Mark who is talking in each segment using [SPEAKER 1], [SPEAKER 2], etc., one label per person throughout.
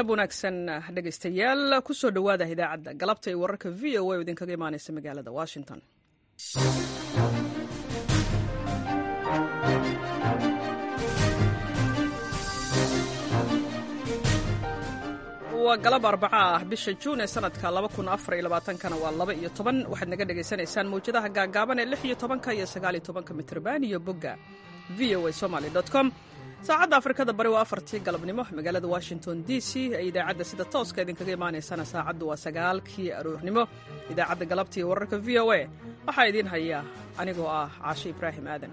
[SPEAKER 1] galab wanaagsan dhegaystayaal kusoo dhowaada idaacadda galabta ee wararka v o a oo idinkaga imaanaysa magaalada washington waa galab arbaca ah bisha juun ee sanadka kana waa laba iyo toban waxaad naga dhagaysanaysaan mawjadaha gaagaaban ee lix iyo tobanka iyo sagaal iyo tobanka mitrban iyo bogga v o a somaly com saacadda afrikada bari waa afartii galabnimo magaalada washington d c ee idaacadda sida tooska idinkaga imaanaysana saacaddu waa sagaalkii aroornimo idaacadda galabta iyo wararka v o a waxaa idiin haya anigoo ah caashe ibraahim aadan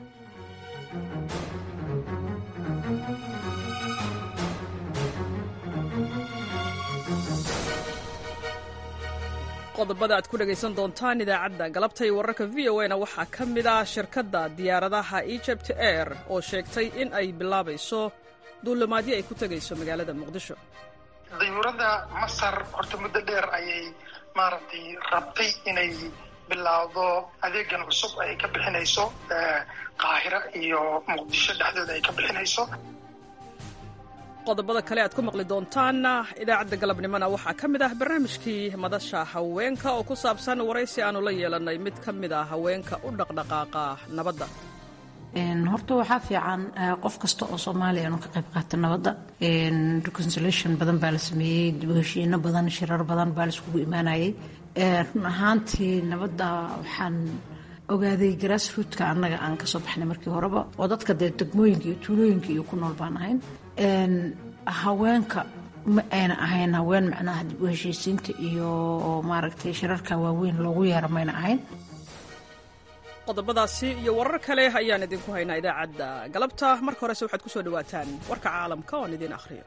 [SPEAKER 1] qodobada aad ku dhegaysan doontaan idaacadda galabta iyo wararka v o na waxaa ka mid ah shirkadda diyaaradaha egypt air oo sheegtay in ay bilaabayso duulimaadyo ay ku tegayso magaalada muqdisho
[SPEAKER 2] dayuuradda masar horta muddo dheer ayay maaragtay rabtay inay bilaawdo adeegan cusub ay ka bixinayso qaahira iyo muqdisho dhexdooda ay ka bixinayso
[SPEAKER 1] qodobada kale aad ku maqli doontaan idaacadda galabnimona waxaa ka mid ah barnaamijkii madasha haweenka oo ku saabsan waraysi aanu la yeelannay mid ka mid ah haweenka u dhaqdhaqaaqa nabadda
[SPEAKER 3] horta waxaa fiican qof kasta oo soomaaliya inuu ka qayb qaato nabadda reconciliation badan baa la sameeyey dibheshiino badan shirar badan baa laiskugu imaanayay run ahaantii nabadda waxaan ogaaday grassrootka annaga aan kasoo baxnay markii horeba oo dadka dee degmooyinka iyo tuulooyinka iyo ku nool baan ahayn haweenka ma ayna ahayn haween macnaha dib u heshiisiinta iyo maaragtay shirarka waaweyn loogu yeera mayna ahayn
[SPEAKER 1] qodobadaasi iyo warar kale ayaan idinku haynaa idaacadda galabta marka horese waxaad ku soo dhawaataan warka caalamka oon idiin akhriyo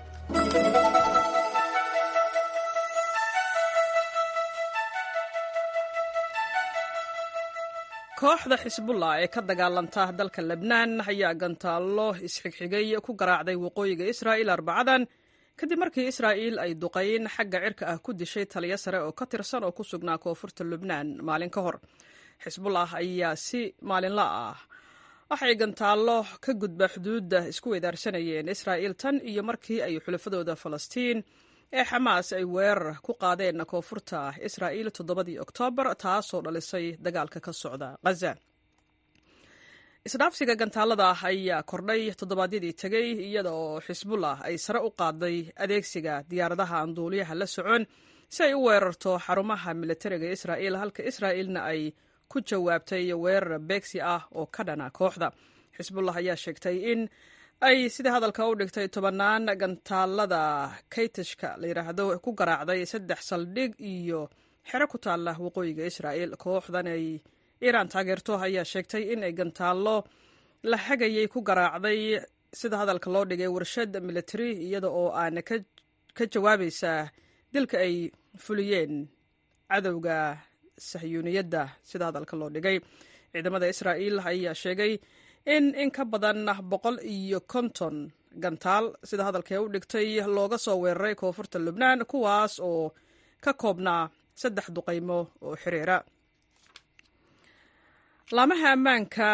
[SPEAKER 1] kooxda xisbullah ee ka dagaalanta dalka lebnaan ayaa gantaallo isxigxigay ku garaacday waqooyiga israa'il arbacadan kadib markii israa'iil ay duqayn xagga cirka ah ku dishay taliyo sare oo ka tirsan oo ku sugnaa koonfurta lubnaan maalin ka hor xisbullah ayaa si maalinla ah waxay gantaallo ka gudba xuduudda isku weydaarsanayeen israa'iil tan iyo markii ay xulafadooda falastiin ee xamaas ay weerar ku qaadeen koonfurta israa'iil toddobadii oktoobar taasoo dhalisay dagaalka ka socda khaza isdhaafsiga gantaalada ah ayaa kordhay toddobaadyadii tegey iyada oo xisbullah ay sare u qaaday adeegsiga diyaaradaha aan duuliyaha la socon si ay u weerarto xarumaha militariga israa'iil halka israa'iilna ay ku jawaabtay weerar beegsi ah oo ka dhana kooxda xisbullah ayaa sheegtay in ay sida hadalka u dhigtay tobannaan gantaalada kaytishka la yidhaahdo ku garaacday saddex saldhig iyo xero ku taalla waqooyiga israa'iil kooxdan ay iiraan taageerto ayaa sheegtay in ay gantaallo la hagayay ku garaacday sida hadalka loo dhigay warshad military iyada oo aana ka jawaabaysa dilka ay fuliyeen cadowga sahyuuniyadda sida hadalka loo dhigay ciidamada israa'iil ayaa sheegay in in ka badan boqol iyo konton gantaal sida hadalkee u dhigtay looga soo weeraray koonfurta lubnaan kuwaas oo ka koobnaa saddex duqaymo oo xiriira laamaha ammaanka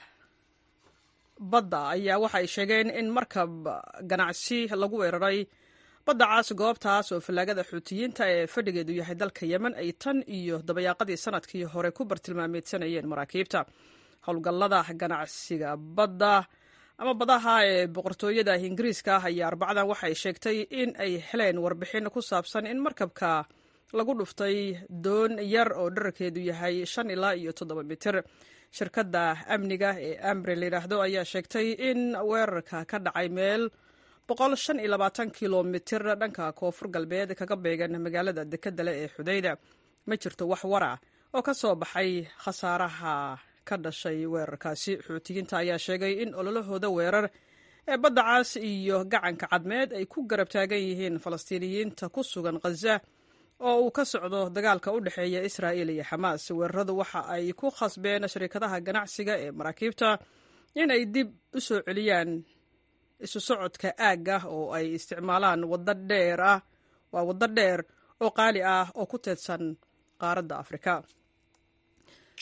[SPEAKER 1] badda ayaa waxa ay sheegeen in markab ganacsi lagu weeraray badda caas goobtaas oo fallaagada xuutiyiinta ee fadhigeedu yahay dalka yemen ay tan iyo dabayaaqadii sanadkii hore ku bartilmaameedsanayeen maraakiibta howlgallada ganacsiga badda ama badaha ee boqortooyada ingiriiska ah ayaa arbacadan waxay sheegtay in ay heleen warbixin ku saabsan in markabka lagu dhuftay doon yar oo dherarkeedu yahay shan ilaa iyo toddoba mitir shirkadda amniga ee ambre layidhaahdo ayaa sheegtay in weerarka ka dhacay meel boqol shan iyo labaatan kilomitir dhanka koonfur galbeed kaga beegan magaalada dekedale ee xudayda ma jirto wax wara oo ka soo baxay khasaaraha ka dhashay weerarkaasi xuutiyiinta ayaa sheegay in ololahooda weerar ee badda caas iyo gacanka cadmeed ay ku garab taagan yihiin falastiiniyiinta ku sugan khaza oo uu ka socdo dagaalka u dhexeeya israa'iil iyo xamaas weeraradu waxa ay ku khasbeen shirkadaha ganacsiga ee maraakiibta in ay dib u soo celiyaan isu socodka aagga oo ay isticmaalaan waddo dheer ah waa waddo dheer oo qaali ah oo ku teedsan qaaradda afrika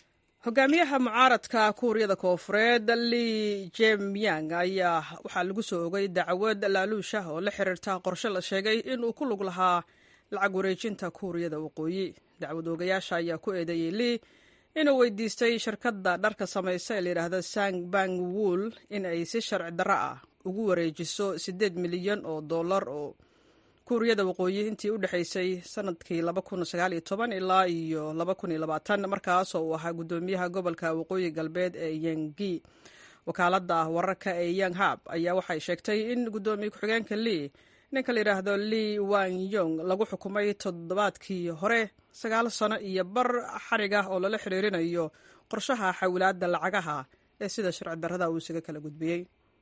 [SPEAKER 1] hogaamiyaha mucaaradka kuuriyada koofureed li jemyang ayaa waxaa lagu soo ogay dacwad laaluusha oo la xiriirta qorshe la sheegay inuu ku lug lahaa lacag wareejinta kuuriyada waqooyi dacwad oogayaasha ayaa ku eedeeyey li inuu weydiistay shirkadda dharka samaysa ee layidhaahda sang bang wool in ay si sharci darro ah ugu wareejiso siddeed milyan oo dollar oo kuuriyada waqooyi intii u dhexaysay sanadkii ilaa iyo markaasoo uu ahaa guddoomiyaha gobolka waqooyi galbeed ee yengi wakaaladda wararka ee yanghab ayaa waxay sheegtay in guddoomiye ku-xigeenka lii ninka la yidhaahdo lii wan yong lagu xukumay toddobaadkii hore sagaal sano iyo bar xarig ah oo lala xiriirinayo qorshaha xawilaadda lacagaha ee sida sharci darrada uu isaga kala gudbiyey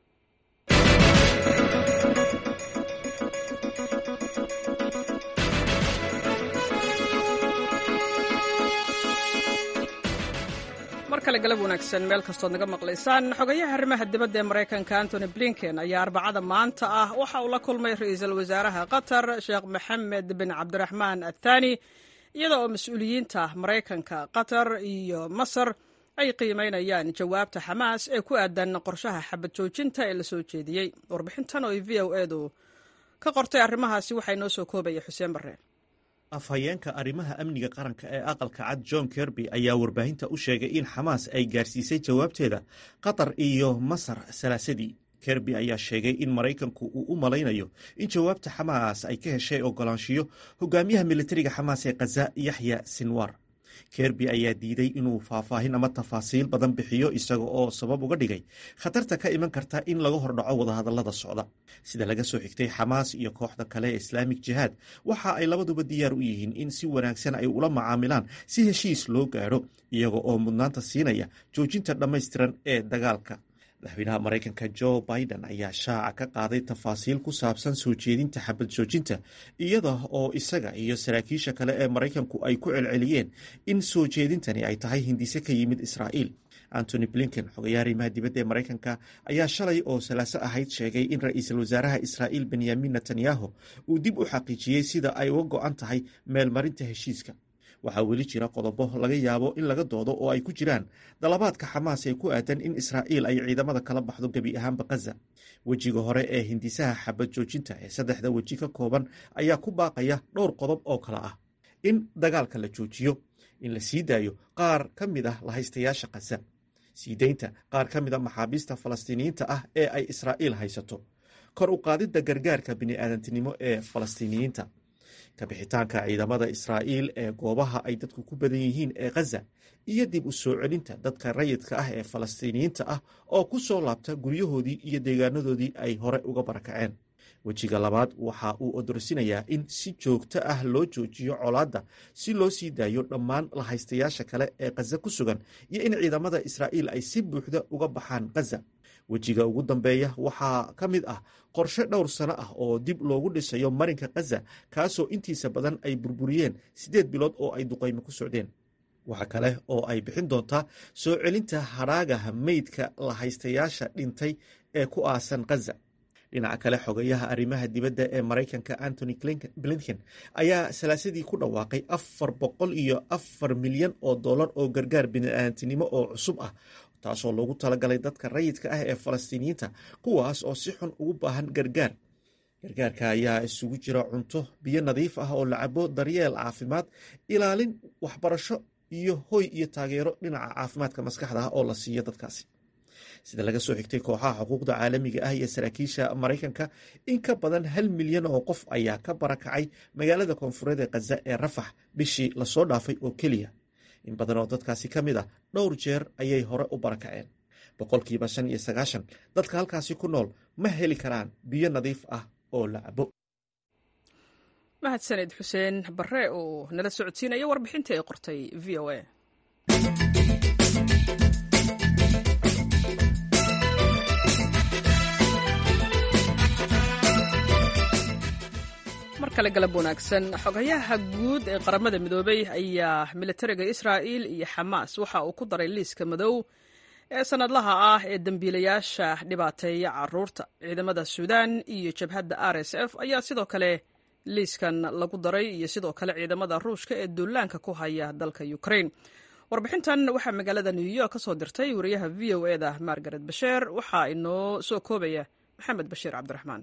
[SPEAKER 1] mar kale galab wanaagsan meel kastood naga maqlaysaan xogayaha arrimaha dibadda ee maraykanka antony blinken ayaa arbacada maanta ah waxa uu la kulmay ra-iisul wasaaraha qatar sheekh maxamed bin cabdiraxmaan athani iyada oo mas-uuliyiinta maraykanka qatar iyo masar ay qiimeynayaan jawaabta xamaas ee ku aadan qorshaha xabad joojinta ee la soo jeediyey warbixintan oo v o edu ka qortay arrimahaasi waxaa inoo soo koobaya xuseen barre
[SPEAKER 4] afhayeenka arrimaha amniga qaranka ee aqalka cad john kerby ayaa warbaahinta u sheegay in xamaas ay gaarsiisay jawaabteeda qatar iyo masar salaasadii kerby ayaa sheegay in maraykanku uu u malaynayo in jawaabta xamaas ay ka heshay ogolaanshiyo hogaamiyaha militariga xamaas ee khaza yaxya sinwar kerby ayaa diiday inuu faahfaahin ama tafaasiil badan bixiyo isaga oo sabab uga dhigay khatarta ka iman karta in laga hordhaco wadahadallada socda sida laga soo xigtay xamaas iyo kooxda kale ee islaamik jihaad waxa ay labaduba diyaar u yihiin in si wanaagsan ay ula macaamilaan si heshiis loo gaadho iyaga oo mudnaanta siinaya joojinta dhammaystiran ee dagaalka madaxweynaha maraykanka jo biden ayaa shaaca ka qaaday tafaasiil ku saabsan soo jeedinta xabad joojinta iyada oo isaga iyo saraakiisha kale ee maraykanku ay ku celceliyeen in soo jeedintani ay tahay hindise ka yimid israa'iil antony blinken xogayaha arrimaha dibadda ee maraykanka ayaa shalay oo salaaso ahayd sheegay in ra-iisul wasaaraha israa'iil benyamin netanyahu uu dib u xaqiijiyey sida ay uga go-an tahay meelmarinta heshiiska waxaa weli jira qodobo laga yaabo in laga doodo oo ay ku jiraan dalabaadka xamaas ee ku aadan in israa'iil ay ciidamada kala baxdo gebi ahaanba khaza wejiga hore ee hindisaha xabad joojinta ee saddexda weji ka kooban ayaa ku baaqaya dhowr qodob oo kale ah in dagaalka la joojiyo in la sii daayo qaar ka mid ah lahaystayaasha khaza sii deynta qaar ka mid a maxaabiista falastiiniyiinta ah ee ay israa'iil haysato kor u qaadidda gargaarka bini'aadantinimo ee falastiiniyiinta kabixitaanka ciidamada israa'iil ee goobaha ay dadku ku badan yihiin ee khaza iyo dib u soo celinta dadka rayidka ah ee falastiiniyiinta ah oo ku soo laabta guryahoodii iyo deegaanadoodii ay hore uga barakaceen wejiga labaad waxa uu odorsinayaa in si joogto ah loo joojiyo colaadda si loo sii daayo dhammaan lahaystayaasha kale ee khaza ku sugan iyo in ciidamada israa'iil ay si buuxda uga baxaan khaza wejiga ugu dambeeya waxaa ka mid ah qorshe dhowr sano ah oo dib loogu dhisayo marinka khaza kaasoo intiisa badan ay burburiyeen siddeed bilood oo ay duqaymo ku socdeen waxa kale oo ay bixin doontaa soo celinta hadhaagaha meydka lahaystayaasha dhintay ee ku aasan khaza dhinaca kale xogayaha arrimaha dibadda ee maraykanka antony blinken ayaa salaasadii ku dhawaaqay afar boqol iyo afar milyan oo dollar oo gargaar bini'aadantinimo oo cusub ah taasoo loogu talagalay dadka rayidka ah ee falastiiniyiinta kuwaas oo si xun ugu baahan gargaar gargaarka ayaa isugu jira cunto biyo nadiif ah oo la cabo daryeel caafimaad ilaalin waxbarasho iyo hoy iyo taageero dhinaca caafimaadka maskaxda ah oo la siiyo dadkaasi sida laga soo xigtay kooxaha xuquuqda caalamiga ah iyo saraakiisha maraykanka in ka badan hal milyan oo qof ayaa ka barakacay magaalada koonfureed ee khaza ee rafax bishii lasoo dhaafay oo keliya in badan oo dadkaasi ka mid ah dhowr jeer ayay hore u barakaceen boqolkiiba shan iyo sagaashan dadka halkaasi ku nool ma heli karaan biyo nadiif ah oo la cabo
[SPEAKER 1] mahadsaned xuseen barre oo nala socodsiinaya warbixintii ay qortay v o a mar kale galab wanaagsan xogayaha guud ee qaramada midoobay ayaa militariga israa'il iyo xamaas waxa uu ku daray liiska madow ee sanadlaha ah ee dembiilayaasha dhibaateeya caruurta ciidamada suudaan iyo jabhadda r s f ayaa sidoo kale liiskan lagu daray iyo sidoo kale ciidamada ruushka ee duulaanka ku haya dalka ukrain warbixintan waxaa magaalada new york ka soo dirtay wariyaha v o eda margaret basheer waxaa inoo soo koobaya maxamed bashiir cabdiraxmaan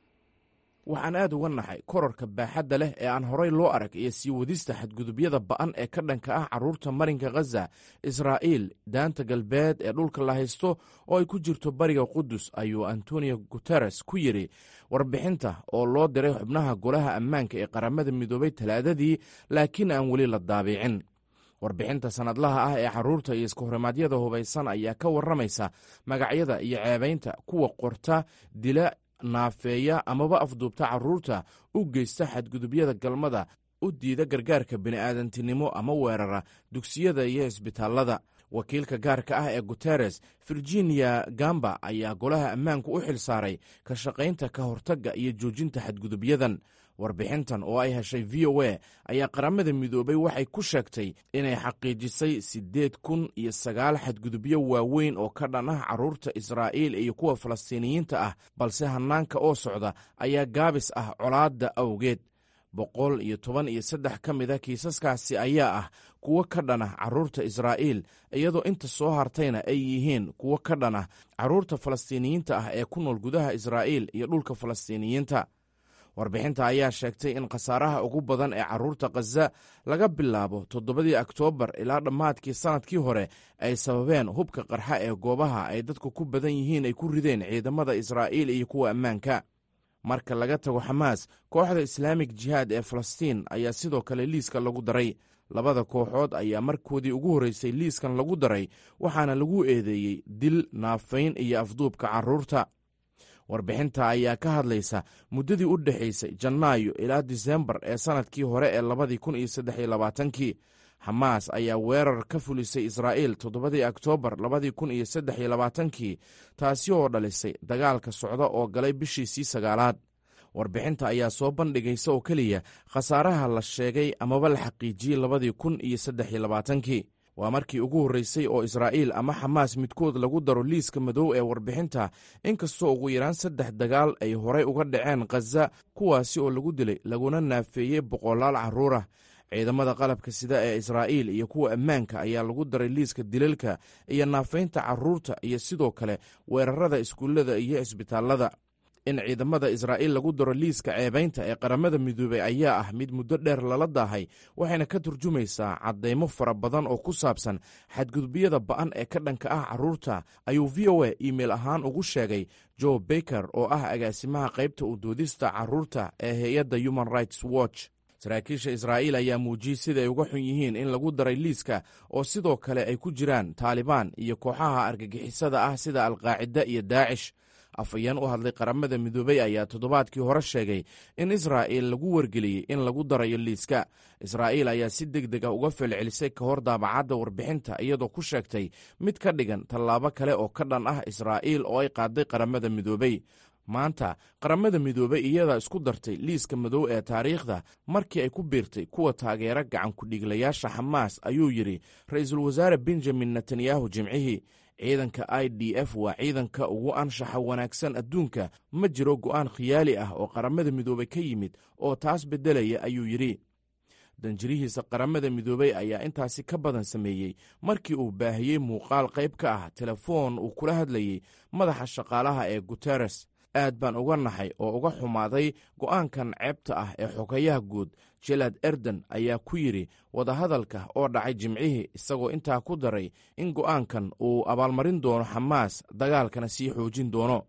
[SPEAKER 5] waxaan aad uga naxay korarka baaxadda leh ee aan horay loo arag iyo sii wadista xadgudubyada ba'an ee ka dhanka ah carruurta marinka khaza israa'iil daanta galbeed ee dhulka la haysto oo ay ku jirto bariga qudus ayuu antonio guteres ku yidhi warbixinta oo loo diray xubnaha golaha ammaanka ee qaramada midoobay talaadadii laakiin aan weli la daabicin warbixinta sannadlaha ah ee carruurta iyo iskahorimadyada hubaysan ayaa ka warramaysa magacyada iyo ceebaynta kuwa qorta dila naafeeya amaba afduubta carruurta u geysta xadgudubyada galmada u diida gargaarka bini'aadantinimo ama weerara dugsiyada iyo isbitaallada wakiilka gaarka ah ee guteres virginia gamba ayaa golaha ammaanku u xil saaray ka shaqaynta ka hortagga iyo joojinta xadgudubyadan warbixintan oo ay heshay v o a ayaa qaramada midoobay waxay ku sheegtay inay xaqiijisay siddeed kun iyo sagaal xadgudubyo waaweyn oo ka dhan ah carruurta israa'iil iyo kuwa falastiiniyiinta ah balse hannaanka oo socda ayaa gaabis ah colaadda awgeed boqol iyo toban iyo saddex ka mid a kiisaskaasi ayaa ah kuwo ka dhan ah carruurta israa'iil iyadoo inta soo hartayna ay yihiin kuwo ka dhan ah carruurta falastiiniyiinta ah ee ku nool gudaha israa'iil iyo dhulka falastiiniyiinta warbixinta ayaa sheegtay in khasaaraha ugu badan ee carruurta khaza laga bilaabo toddobadii oktoobar ilaa dhammaadkii sannadkii hore ay sababeen hubka qarxa ee goobaha ay dadku ku badan yihiin ay ku rideen ciidamada israa'iil iyo kuwa ammaanka marka laga tago xamaas kooxda islaamik jihaad ee falastiin ayaa sidoo kale liiska lagu daray labada kooxood ayaa markoodii ugu horreysay liiskan lagu daray waxaana lagu eedeeyey dil naafayn iyo afduubka carruurta warbixinta ayaa ka hadlaysa muddadii u dhexaysay janaayo ilaa disembar ee sannadkii hore ee labadii kun iyo saddex iyo labaatankii xamaas ayaa weerar ka fulisay israa'iil toddobadii oktoobar labadii kun iyo saddex iyo labaatankii taasi oo dhalisay dagaalka socda oo galay bishiisii sagaalaad warbixinta ayaa soo bandhigaysa oo keliya khasaaraha la sheegay amaba la xaqiijiyey labadii kun iyo saddex iyo labaatankii waa markii ugu horreysay oo israa'iil ama xamaas midkood lagu daro liiska madow ee warbixinta inkastoo ugu yaraan saddex dagaal ay horay uga dhaceen khaza kuwaasi oo lagu dilay laguna naafeeyey boqolaal carruurah ciidamada qalabka sida ee israa'iil iyo kuwa ammaanka ayaa lagu daray liiska dilalka iyo naafaynta carruurta iyo sidoo kale weerarada iskuullada iyo cisbitaallada in ciidamada israa'iil lagu daro liiska ceebaynta ee qaramada midoobey ayaa ah mid muddo dheer lala daahay waxayna ka turjumaysaa caddaymo fara badan oo ku saabsan xadgudubyada ba'an ee ka dhanka ah carruurta ayuu v o a iimail ahaan ugu sheegay joe baker oo ah agaasimaha qaybta u doodista carruurta ee hay-adda human rights watch saraakiisha israa'iil ayaa muujiyey sida ay uga xun yihiin in lagu daray liiska oo sidoo kale ay ku jiraan taalibaan iyo kooxaha argagixisada ah sida alqaacida iyo daacish afhayeen u hadlay qaramada midoobey ayaa toddobaadkii hore sheegay in israa'iil lagu wargeliyey in lagu darayo liiska israa'iil ayaa si deg deg ah uga felcelisay ka hor daabacadda warbixinta iyadoo ku sheegtay mid ka dhigan tallaabo kale oo ka dhan ah israa'iil oo ay qaaday qaramada midoobey maanta qaramada midoobey iyadaa isku dartay liiska madow ee taariikhda markii ay ku biirtay kuwa taageera gacan ku-dhiiglayaasha xamaas ayuu yidhi ra-iisul wasaare benjamin netanyahu jimcihii ciidanka i d f waa ciidanka ugu anshaxa wanaagsan adduunka ma jiro go'aan khiyaali ah oo qaramada midoobey ka yimid oo taas beddelaya ayuu yidhi danjirihiisa qaramada midoobey ayaa intaasi ka badan sameeyey markii uu baahiyey muuqaal qayb ka ah telefoon uu kula hadlayey madaxa shaqaalaha ee guteres aad baan uga naxay oo uga xumaaday go'aankan ceebta ah ee xogayaha guud jelad erden ayaa ku yidhi wadahadalka oo dhacay jimcihii isagoo intaa ku daray in go'aankan uu abaalmarin doono xamaas dagaalkana sii xoojin doono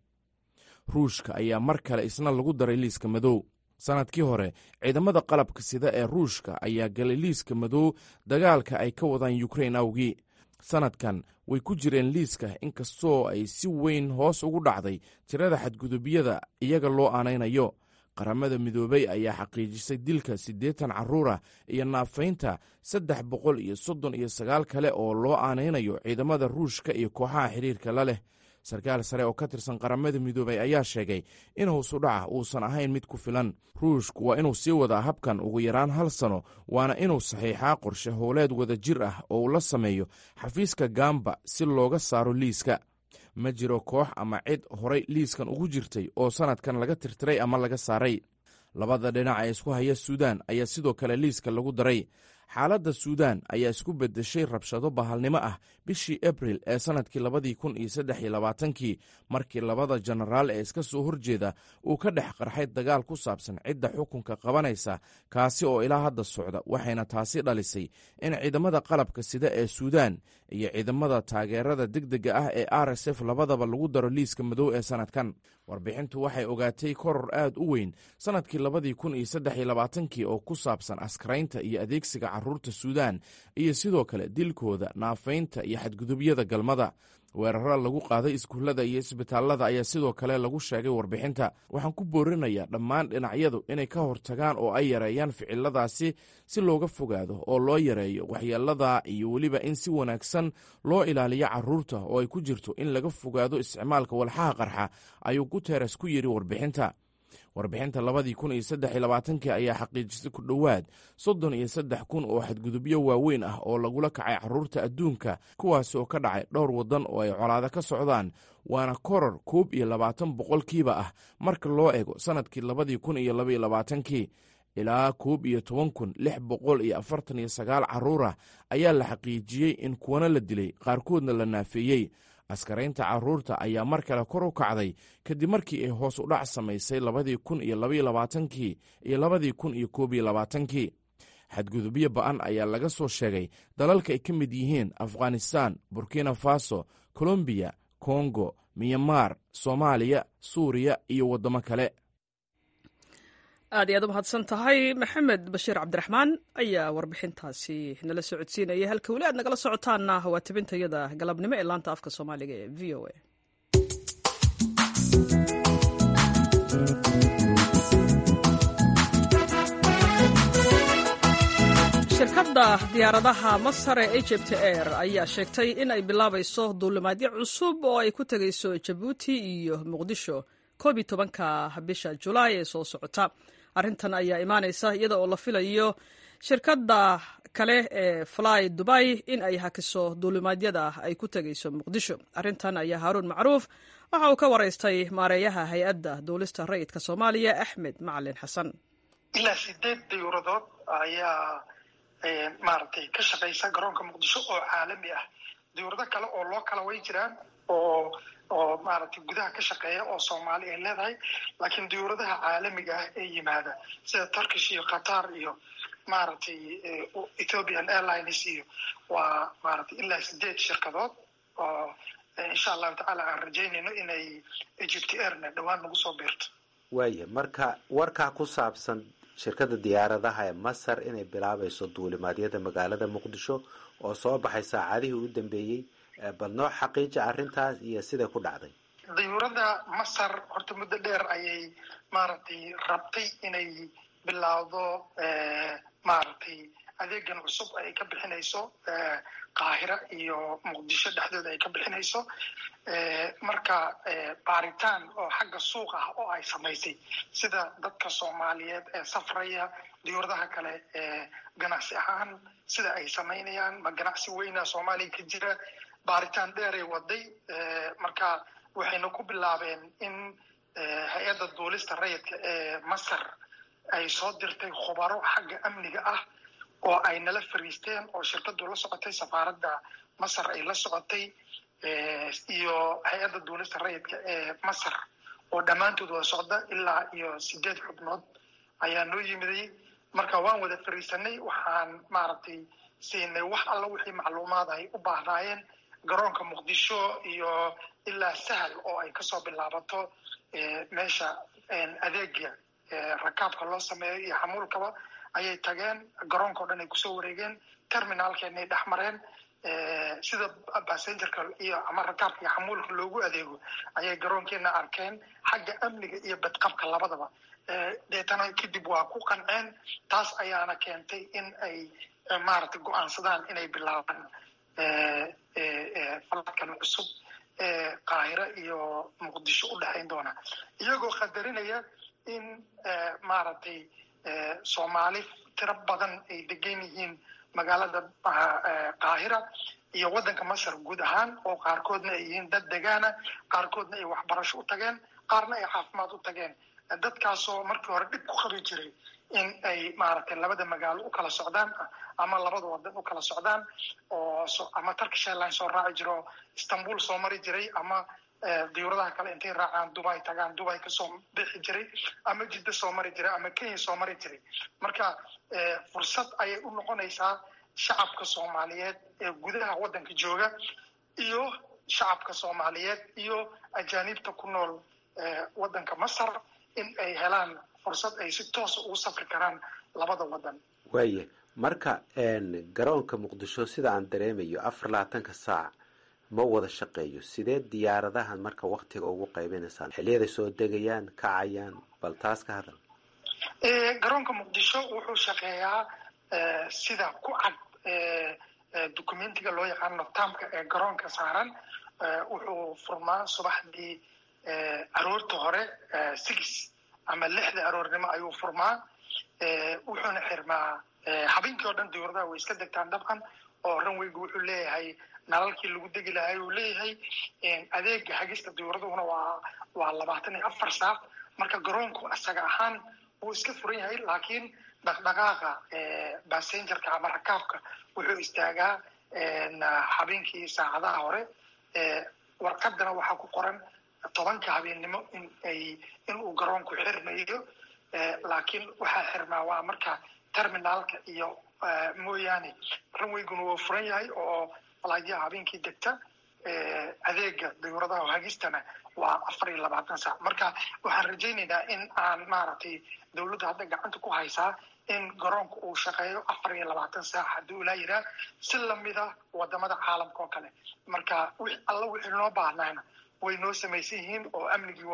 [SPEAKER 5] ruushka ayaa mar kale isna lagu daray liiska madow sannadkii hore ciidamada qalabka sida ee ruushka ayaa galay liiska madow dagaalka ay ka wadaan yukrain awgii sannadkan way ku jireen liiska inkastoo ay si weyn hoos ugu dhacday tirada xadgudubyada iyaga loo aanaynayo qaramada midoobey ayaa xaqiijisay dilka siddeetan carruurah iyo naafaynta saddex boqol iyo soddon iyo sagaal kale oo loo aanaynayo ciidamada ruushka iyo kooxaha xiriirka la leh sarkaal sare oo ka tirsan qaramada midoobey ayaa sheegay in hoosudhaca uusan ahayn mid ku filan ruushku waa inuu sii wadaa habkan ugu yaraan hal sano waana inuu saxiixaa qorshe howleed wada jir ah oo uu la sameeyo xafiiska gamba si looga saaro liiska ma jiro koox ama cid horay liiskan ugu jirtay oo sannadkan laga tirtiray ama laga saaray labada dhinac ee isku haya suudaan ayaa sidoo kale liiska lagu daray xaaladda suudaan ayaa isku beddeshay rabshado bahalnimo ah bishii abril ee sannadkii labadii kun iyo saddex iyo labaatankii markii labada jenaraal ee iska soo horjeeda uu ka dhex qarxay dagaal ku saabsan cidda xukunka qabanaysa kaasi oo ilaa hadda socda waxayna taasi dhalisay in ciidamada qalabka sida ee suudaan iyo ciidamada taageerada degdega ah ee r s f labadaba lagu daro liiska madow ee sannadkan warbixintu waxay ogaatay koror aad u weyn sannadkii labadii kun iyo saddex iyo labaatankii oo ku saabsan askaraynta iyo adeegsiga carruurta suudaan iyo sidoo kale dilkooda naafaynta iyo xadgudubyada galmada weeraro lagu qaaday iskuullada iyo isbitaallada ayaa sidoo kale lagu sheegay warbixinta waxaan ku boorinayaa dhammaan dhinacyadu inay ka hortagaan oo ay yareeyaan ficiladaasi si looga fogaado oo loo yareeyo waxyeelada iyo weliba in si wanaagsan loo ilaaliyo carruurta oo ay ku jirto in laga fogaado isticmaalka walxaha qarxa ayuu guteres ku yidhi warbixinta warbixinta labadii kun iyo saddex iyo labaatankii ayaa xaqiijisay ku dhowaad soddon iyo saddex kun oo xadgudubyo waaweyn ah oo lagula kacay carruurta adduunka kuwaasi oo ka dhacay dhowr waddan oo ay colaado ka socdaan waana koror koob iyo labaatan boqolkiiba ah marka loo eego sannadkii labadii kun iyo labaiyo labaatankii ilaa koob iyo toban kun lix boqol iyo afartan iyo sagaal carruurah ayaa la xaqiijiyey in kuwana la dilay qaarkoodna la naafeeyey askaraynta carruurta ayaa mar kale kor u kacday kadib markii ay hoos u dhac samaysay labadii kun iyo labaiyo labaatankii iyo labadii kun iyo koob iyo labaatankii xadgudubyo ba'an ayaa laga soo sheegay dalalka ay ka mid yihiin afghanistan burkina faso colombiya kongo myanmar soomaaliya suuriya iyo waddamo kale
[SPEAKER 1] aad iyo aad u mahadsan tahay maxamed bashiir cabdiraxmaan ayaa warbixintaasi nala socodsiinaya halka weli aad nagala socotaanna waa tabintayada galabnimo ee laanta afka soomaaliga ee v o a shirkadda diyaaradaha masar ee egypt air ayaa sheegtay in ay bilaabayso duulimaadyo cusub oo ay ku tegayso jabuuti iyo muqdisho koob iyo tobanka bisha julaay ee soo socota arrintan ayaa imaanaysa iyada oo la filayo shirkadda kale ee fly dubai in ay hakiso duulimaadyada ay ku tegayso muqdisho arrintan ayaa haaruun macruuf waxa uu ka waraystay maareeyaha hay-adda duulista rayidka soomaaliya axmed macalin xasan
[SPEAKER 2] ilaa sideed diyuuradood ayaa maaragtay ka shaqaysa garoonka muqdisho oo caalami ah diyuurado kale oo loo kala way jiraan oo oo maaragtay gudaha ka shaqeeya oo soomaali ay leedahay laakiin diyuuradaha caalamiga ah ee yimaada sida turkish iyo qatar iyo maaragtay ethiopian airlines iyo waa maaragtay ilaa sideed shirkadood oo insha allahu tacaala aan rajaynayno inay egypt airna dhowaan nagu soo biirto
[SPEAKER 6] waaya marka warkaa ku saabsan shirkadda diyaaradaha ee masar inay bilaabayso duulimaadyada magaalada muqdisho oo soo baxay saacadihii u dambeeyey bal noo xaqiija arrintaas iyo siday ku dhacday
[SPEAKER 2] diyuuradda masar horta muddo dheer ayay maaragtay rabtay inay bilaawdo maaragtay adeegan cusub ay ka bixinayso qaahira iyo muqdisho dhexdooda ay ka bixinayso marka baaritaan oo xagga suuq ah oo ay samaysay sida dadka soomaaliyeed ee safraya diyuuradaha kale ee ganacsi ahaan sida ay samaynayaan ma ganacsi weyna soomaaliya ka jira baaritaan dheeray waday marka waxayna ku bilaabeen in hay-adda duulista rayidka ee masar ay soo dirtay khubaro xagga amniga ah oo ay nala fariisteen oo shirkadu la socotay safaaradda masar ay la socotay iyo hay-adda duulista rayidka ee masar oo dhammaantood wada socda ilaa iyo sideed xubnood ayaa noo yimiday marka waan wada fariisanay waxaan maaragtay siinay wax alla wixii macluumaad ay u baahnaayeen garoonka muqdisho iyo ilaa sahal oo ay kasoo bilaabato meesha adeega rakaabka loo sameeyo iyo xamuulkaba ayay tageen garoonka o dhan ay kusoo wareegeen terminaalkeenay dhex mareen sida bassengerka iyo ama rakaabka iyo xamuulka loogu adeego ayay garoonkeena arkeen xagga amniga iyo badqabka labadaba deetana kadib waa ku qanceen taas ayaana keentay in ay maaragtay go-aansadaan inay bilaabaan faladkan cusub ee qaahiro iyo muqdisho u dhexayn doona iyagoo qadarinaya in maaragtay soomaali tiro badan ay degan yihiin magaalada qaahira iyo waddanka masar guud ahaan oo qaarkoodna ay yihiin dad degaana qaarkoodna ay waxbarasho u tageen qaarna ay caafimaad u tageen dadkaasoo markii hore dhib ku qabi jiray in ay maaragtay labada magaalo u kala socdaan ama labada wadan u kala socdaan oo ama turkish airline soo raaci jiro istanbul soo mari jiray ama diyuuradaha kale intay raacaan dubai tagaan dubai kasoo bixi jiray ama jidda soo mari jiray ama kenya soo mari jiray marka fursad ayay u noqonaysaa shacabka soomaaliyeed ee gudaha waddanka jooga iyo shacabka soomaaliyeed iyo ajaanibta ku nool waddanka masar in ay helaan fursad ay si toosa ugu safri karaan labada waddan
[SPEAKER 6] waaya marka garoonka muqdisho sida aan dareemayo afar labaatanka saac ma wada shaqeeyo sidee diyaaradahan marka waktiga ugu qaybinaysaan xiliyaday soo degayaan kacayaan bal taas ka hadal
[SPEAKER 2] garoonka muqdisho wuxuu shaqeeyaa sida ku cad documentiga loo yaqaano tamka ee garoonka saaran wuxuu furmaa subaxdii aroorta hore six ama lixda aroornimo ayuu furmaa wuxuuna xirmaa habeenkii oo dhan diyuuradaha way iska degtaan dabcan oo ranweygu wuxuu leeyahay nalalkii lagu degi lahay uu leeyahay adeega hagista diyuuraduna waa waa labaatan iyo afar saac marka garoonku isaga ahaan wuu iska furan yahay laakiin dhaqdhaqaaqa bassengerka ama rakaabka wuxuu istaagaa habeenkii saacadaha hore warqadana waxaa ku qoran tobanka habeennimo in ay in uu garoonku xirmayo laakiin waxaa xirmaa waa marka terminaalka iyo mooyaane ranweyguna wuu furan yahay oo falaadyaha habeenkii degta adeega diyuuradaha hagistana waa afar iyo labaatan saac marka waxaan rajaynaynaa in aan maaragtay dawladda hadda gacanta ku haysaa in garoonka uu shaqeeyo afar iyo labaatan saac haddii ulaa yiraa si lamida wadamada caalamka oo kale marka alla wixii noo baahnaana way noo samaysan yihiin oo amnigii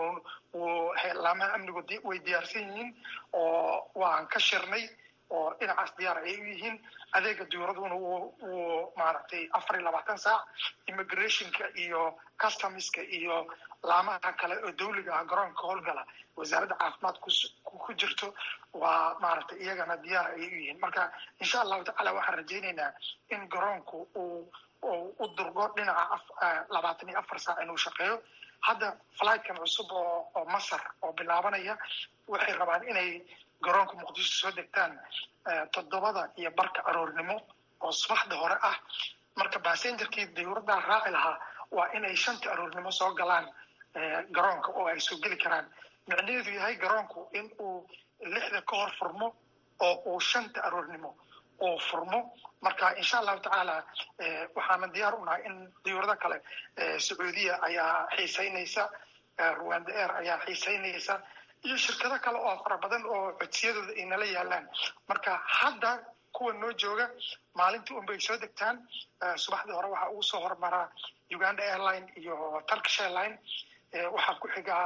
[SPEAKER 2] laamaha amnigu way diyaarsan yihiin oo waan ka shirnay oo dhinacaas diyaar ay u yihiin adeega diyuuraduna wuu maaragtay afar iyo labaatan saac immigrationka iyo customska iyo laamaha kale oo dawliga ah garoonka howlgala wasaaradda caafimaad ku jirto waa maaragtay iyagana diyaar ayay u yihiin marka insha allahu tacala waxaan rajaynaynaa in garoonku uu u durgo dhinaca labaatan iyo afar saac inuu shaqeeyo hadda flightkan cusub oo oo masar oo bilaabanaya waxay rabaan inay garoonka muqdisho soo degtaan toddobada iyo barka aroornimo oo subaxda hore ah marka bassengerkii diyuuraddaa raaci lahaa waa inay shanta aroornimo soo galaan garoonka oo ay soo geli karaan micnaheedu yahay garoonku in uu lixda ka hor furmo oo uu shanta aroornimo uu furmo marka insha allahu tacaala waxaana diyaar u nahay in diyuurado kale sacuudiya ayaa xiiseynaysa rwanda air ayaa xiiseynaysa iyo shirkado kale oo fara badan oo codsiyadooda ay nala yaalaan marka hadda kuwa noo jooga maalintii unbay soo degtaan subaxdii hore waxaa ugu soo hormaraa uganda airline iyo turkish airline waxaa ku xigaa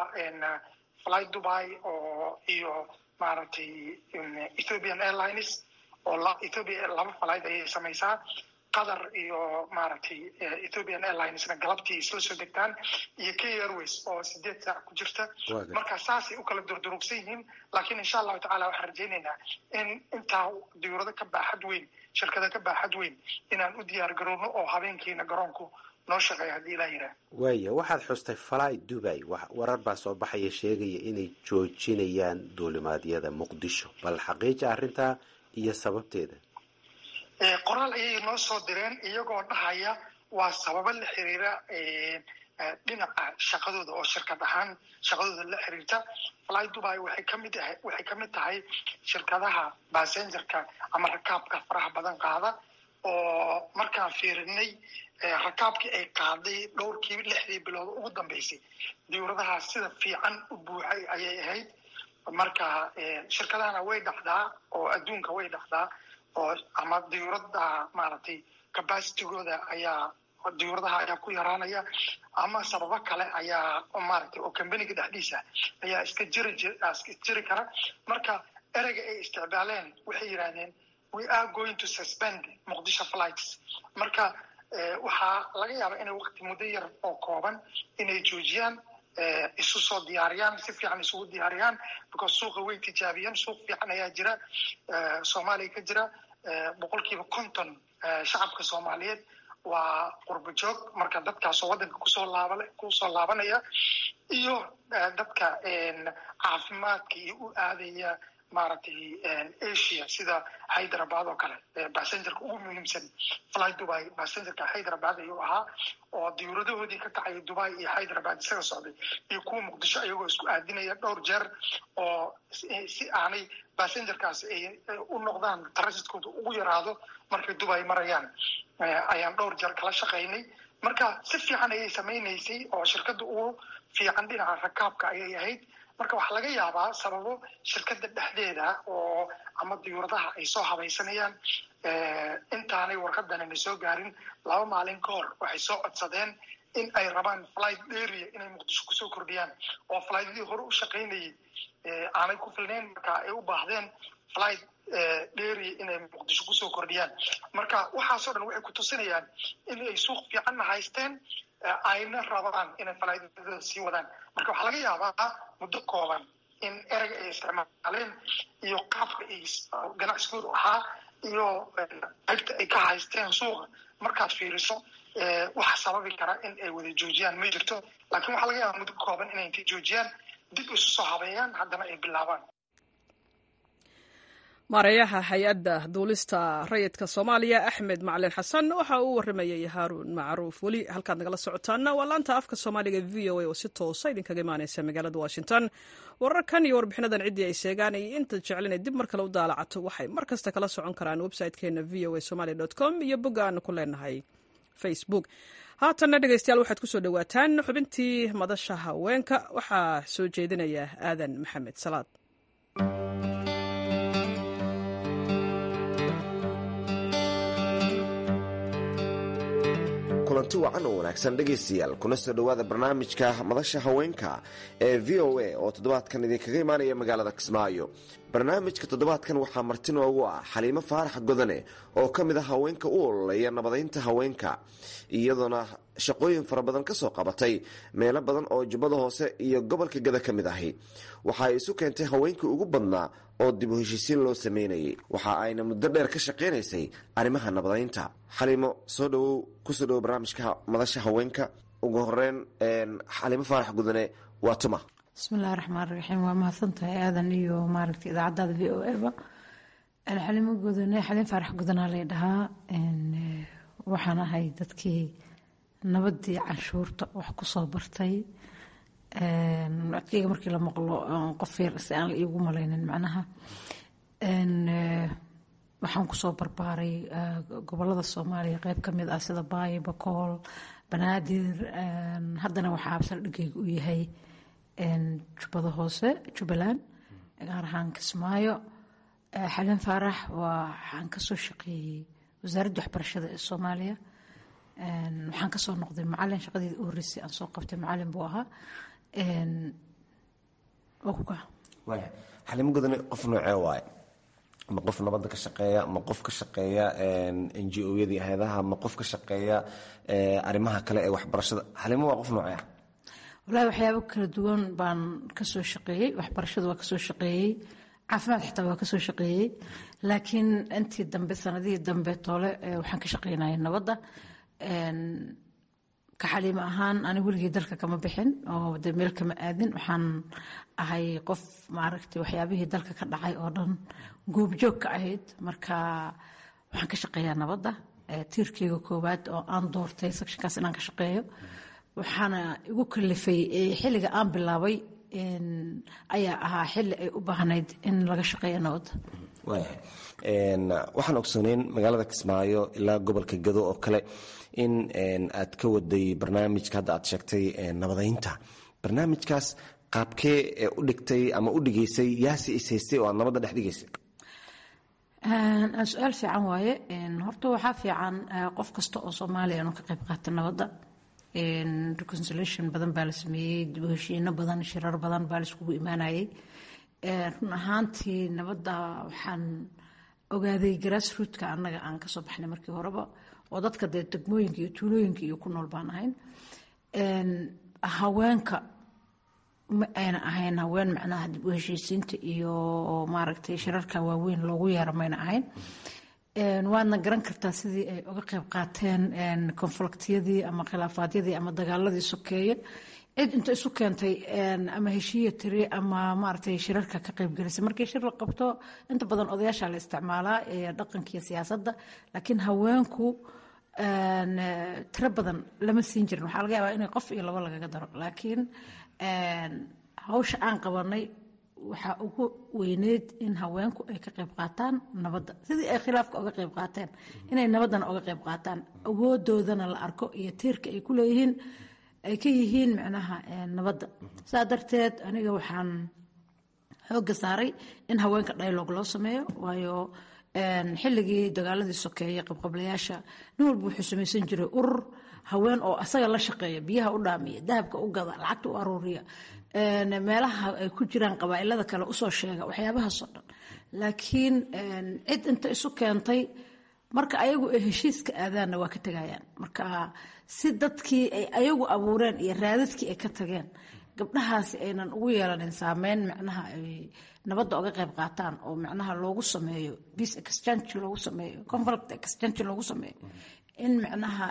[SPEAKER 2] fly dubai oo iyo maaragtay ethiopian airlines oo ethiopia laba flight ayay samaysaa qatar iyo maaragtay ethiopian airlinesna galabtii isla soo degtaan iyo k airways oo sideed saac ku jirta marka saasay u kala durdurugsan yihiin laakiin insha allahu tacala waxaan rajaynaynaa in intaa diyuurado ka baaxad weyn shirkado ka baaxad weyn inaan u diyaar garowno oo habeenkiina garoonku noo shaqeeya haddii ilaa yiraa
[SPEAKER 6] waaya waxaad xustay fly dubai warar baa soo baxaya sheegaya inay joojinayaan duulimaadyada muqdisho bal xaqiija arrintaa iyo sababteeda
[SPEAKER 2] qoraal ayay noo soo direen iyagoo dhahaya waa sababo la xiriira dhinaca shaqadooda oo shirkad ahaan shaqadooda la xiriirta fly dubai waxay kamid ahay waxay kamid tahay shirkadaha bassengerka ama rakaabka faraha badan qaada oo markaan fiirinay rakaabkii ay qaaday dhowrkii lixdii bilood ugu dambeysay diyuuradaha sida fiican u buuxay ayay ahayd marka shirkadahana way dhacdaa oo adduunka way dhacdaa oo ama diyuurada maaragtay capacitigooda ayaa diyuuradaha ayaa ku yaraanaya ama sababo kale ayaa maaragtay oo combaniga dhexdiisa ayaa iska jiri iska jiri kara marka ereyga ay isticmaaleen waxay yidhahdeen we are going to suspend muqdisho flights marka waxaa laga yaabaa inay waqti muddo yar oo kooban inay joojiyaan isu soo diyaariyaan si fiican isugu diyaariyaan because suuqa way tijaabiyeen suuq fiican ayaa jira soomaaliya ka jira boqolkiiba konton shacabka soomaaliyeed waa qurbo joog marka dadkaasoo waddanka kusoo laaba kusoo laabanaya iyo dadka caafimaadka iyo u aadaya maaragtay asia sida hyderabad oo kale basengerka ugu muhiimsan fly dubai basengerka hyderabad ayuu ahaa oo diyuuradahoodii ka kacaya dubai iyo hyderabad isaga socday iyo kuwa muqdisho ayagoo isku aadinaya dhowr jeer oo si aanay basengerkaas ay u noqdaan transitkooda ugu yaraado markay dubai marayaan ayaan dhowr jeer kala shaqaynay marka si fiican ayay samaynaysay oo shirkadda ugu fiican dhinaca rakaabka ayay ahayd marka waxaa laga yaabaa sababo shirkadda dhexdeeda oo ama diyuuradaha ay soo habaysanayaan intaanay warqadanana soo gaarin laba maalin ka hor waxay soo codsadeen in ay rabaan flight area inay muqdisho kusoo kordhiyaan oo flightadii hore u shaqaynayay aanay ku filnayn marka ay u baahdeen flight dheeri inay muqdisho kusoo kordhiyaan marka waxaasoo dhan waxay ku tusinayaan in ay suuq fiicanna haysteen ayna rabaan inay falaidadooda sii wadaan marka waxaa laga yaabaa muddo kooban in ereyga ay isticmaaleen iyo qaabka ay ganacsigoodu ahaa iyo qaybta ay ka haysteen suuqa markaad fiiriso waxa sababi kara in ay wada joojiyaan ma jirto laakiin waxaa laga yaabaa muddo kooban inay intay joojiyaan dib isu soo habeeyaan haddana ay bilaabaan
[SPEAKER 1] maareeyaha hay-adda duulista rayidka soomaaliya axmed macalin xasan waxa uu waramayay haaruun macruuf weli halkaad nagala socotaana waa laanta afka soomaaliga v o a oo si toosa idinkaga imaaneysa magaalada washington wararkan iyo warbixinadan ciddii ay sheegaan iyo inta jeclinay dib mar kale u daalacato waxay mar kasta kala socon karaan website-keena v o a somalia com iyo bogga aanu ku leenahay facebook haatanna dhegeystayaal waxaad kusoo dhowaataan xubintii madasha haweenka waxaa soo jeedinaya aadan maxamed salaad
[SPEAKER 7] kulanti wacan oo wanaagsan dhegaystayaal kuna soo dhowaada barnaamijka madasha haweenka ee v o a oo toddobaadkan idinkaga imaanaya magaalada kismaayo barnaamijka toddobaadkan waxaa marti noogu ah xaliimo faarax godane oo ka mid ah haweenka u ololeeya nabadaynta haweenka iyadoona shaqooyin fara badan ka soo qabatay meelo badan oo jubbada hoose iyo gobolka gada ka mid ahi waxa ay isu keentay haweenkii ugu badnaa oo dib u heshiisiin loo sameynayay waxa ayna muddo dheer ka shaqaynaysay arrimaha nabadaynta xaliimo soo dhowow kusoo dhowow barnaamijka madasha haweenka ugu horeyn xaliimo faarax gudane waa tuma
[SPEAKER 3] bismillahi raxmaan raxiim waa mahadsantahay aadan iyo maaragta idaacadaada v o eba xalimo gudane xaliin faarax gudanaa lay dhahaa waxaan ahay dadkii nabadii canshuurta wax kusoo bartay codkeyga markii la maqlo qof yar si aan la iigu malaynin macnaha waxaan kusoo barbaaray gobolada soomaaliya qeyb ka mid ah sida baayo bakool banaadir haddana waxaa absaldhigeyga u yahay jubbada hoose jubbaland gaar ahaan kismaayo xalin faarax waxaan kasoo shaqeeyey wasaaradda waxbarashada ee soomaaliya waxaan kasoo noqday macalin shaqadeeda u horreysay aan soo qabtay macalin buu ahaa
[SPEAKER 7] xalimo godane qof noocee waaye ma qof nabadda ka shaqeeya ma qof ka shaqeeya n g o-yadii hay-adaha ma qof ka shaqeeya arrimaha kale ee waxbarashada xalimo waa qof noocee ah
[SPEAKER 3] walahi waxyaabo kala duwan baan kasoo shaqeeyey waxbarashada waa kasoo shaqeeyey caafimaad xitaa waa kasoo shaqeeyey laakiin intii dambe sanadihii dambe toole waxaan ka shaqeynaya nabadda ka xaliimo ahaan ani weligii dalka kama bixin oo de meel kama aadin waxaan ahay qof maaragtay waxyaabihii dalka ka dhacay oo dhan goobjoog ka ahayd marka waxaan ka shaqeeyaa nabadda tiirkeyga koowaad oo aan doortay sectionkaas inaan ka shaqeeyo waxaana igu kalifay xilliga aan bilaabay ayaa ahaa xilli ay u baahnayd in laga shaqeeyo nabadda
[SPEAKER 7] waxaan ogsooneyn magaalada kismaayo ilaa gobolka gado oo kale in aad ka waday barnaamijka hadda aad sheegtay nabadaynta barnaamijkaas qaabkee u dhigtay ama u dhigaysay yaasi is haystay oo aad nabadda dhex dhigaysay
[SPEAKER 3] su-aal fiican waaye horta waxaa fiican qof kasta oo soomaaliya inuu ka qayb qaata nabadda reconciliation badan baa la sameeyey dib u heshiino badan shirar badan baa la iskugu imaanayay run ahaantii nabadda waxaan ogaaday grassrootka annaga aan kasoo baxnay markii horeba oo dadka dee degmooyinka iyo tuulooyinka iyo ku nool baan ahayn haweenka ma ayna ahayn haween macnaha dib u heshiisiinta iyo maaragtay shirarka waaweyn loogu yeero mayna ahayn waadna garan kartaa sidii ay uga qayb qaateen konfliktiyadii ama khilaafaadyadii ama dagaaladii sokeeye cid inta isu keentay ama heshiiya tiri ama maaragtay shirarka ka qaybgelisay markii shir la qabto inta badan odayaasha la isticmaalaa ee dhaqanka iyo siyaasadda laakiin haweenku tiro badan lama siin jirin waxaa laga yaabaa inay qof iyo labo lagaga daro laakiin hawsha aan qabanay waxaa ugu weyneyd in haweenku ay ka qayb qaataan nabadda sidii ay khilaafka uga qayb qaateen inay nabaddana uga qayb qaataan awoodoodana la arko iyo tiirka ay ku leeyihiin ay ka yihiin macnaha nabadda saa darteed aniga waxaan xoogga saaray in haweenka dialog loo sameeyo waayo xilligii dagaaladii sokeeye qabqablayaasha nin walba wuxuu samaysan jiray urur haween oo asaga la shaqeeya biyaha u dhaamiya dahabka u gada lacagta u aruuriya meelaha ay ku jiraan qabaa'ilada kale usoo sheega waxyaabahaasoo dhan laakiin cid inta isu keentay marka ayagu ay heshiiska aadaanna waa ka tegayaan marka si dadkii ay ayagu abuureen iyo raadadkii ay ka tageen gabdhahaasi aynan ugu yeelanin saameyn macnaha ay nabadda uga qayb qaataan oo macnaha loogu sameeyo peace exchange loogu sameeyo conflict exchange loogu sameeyo in macnaha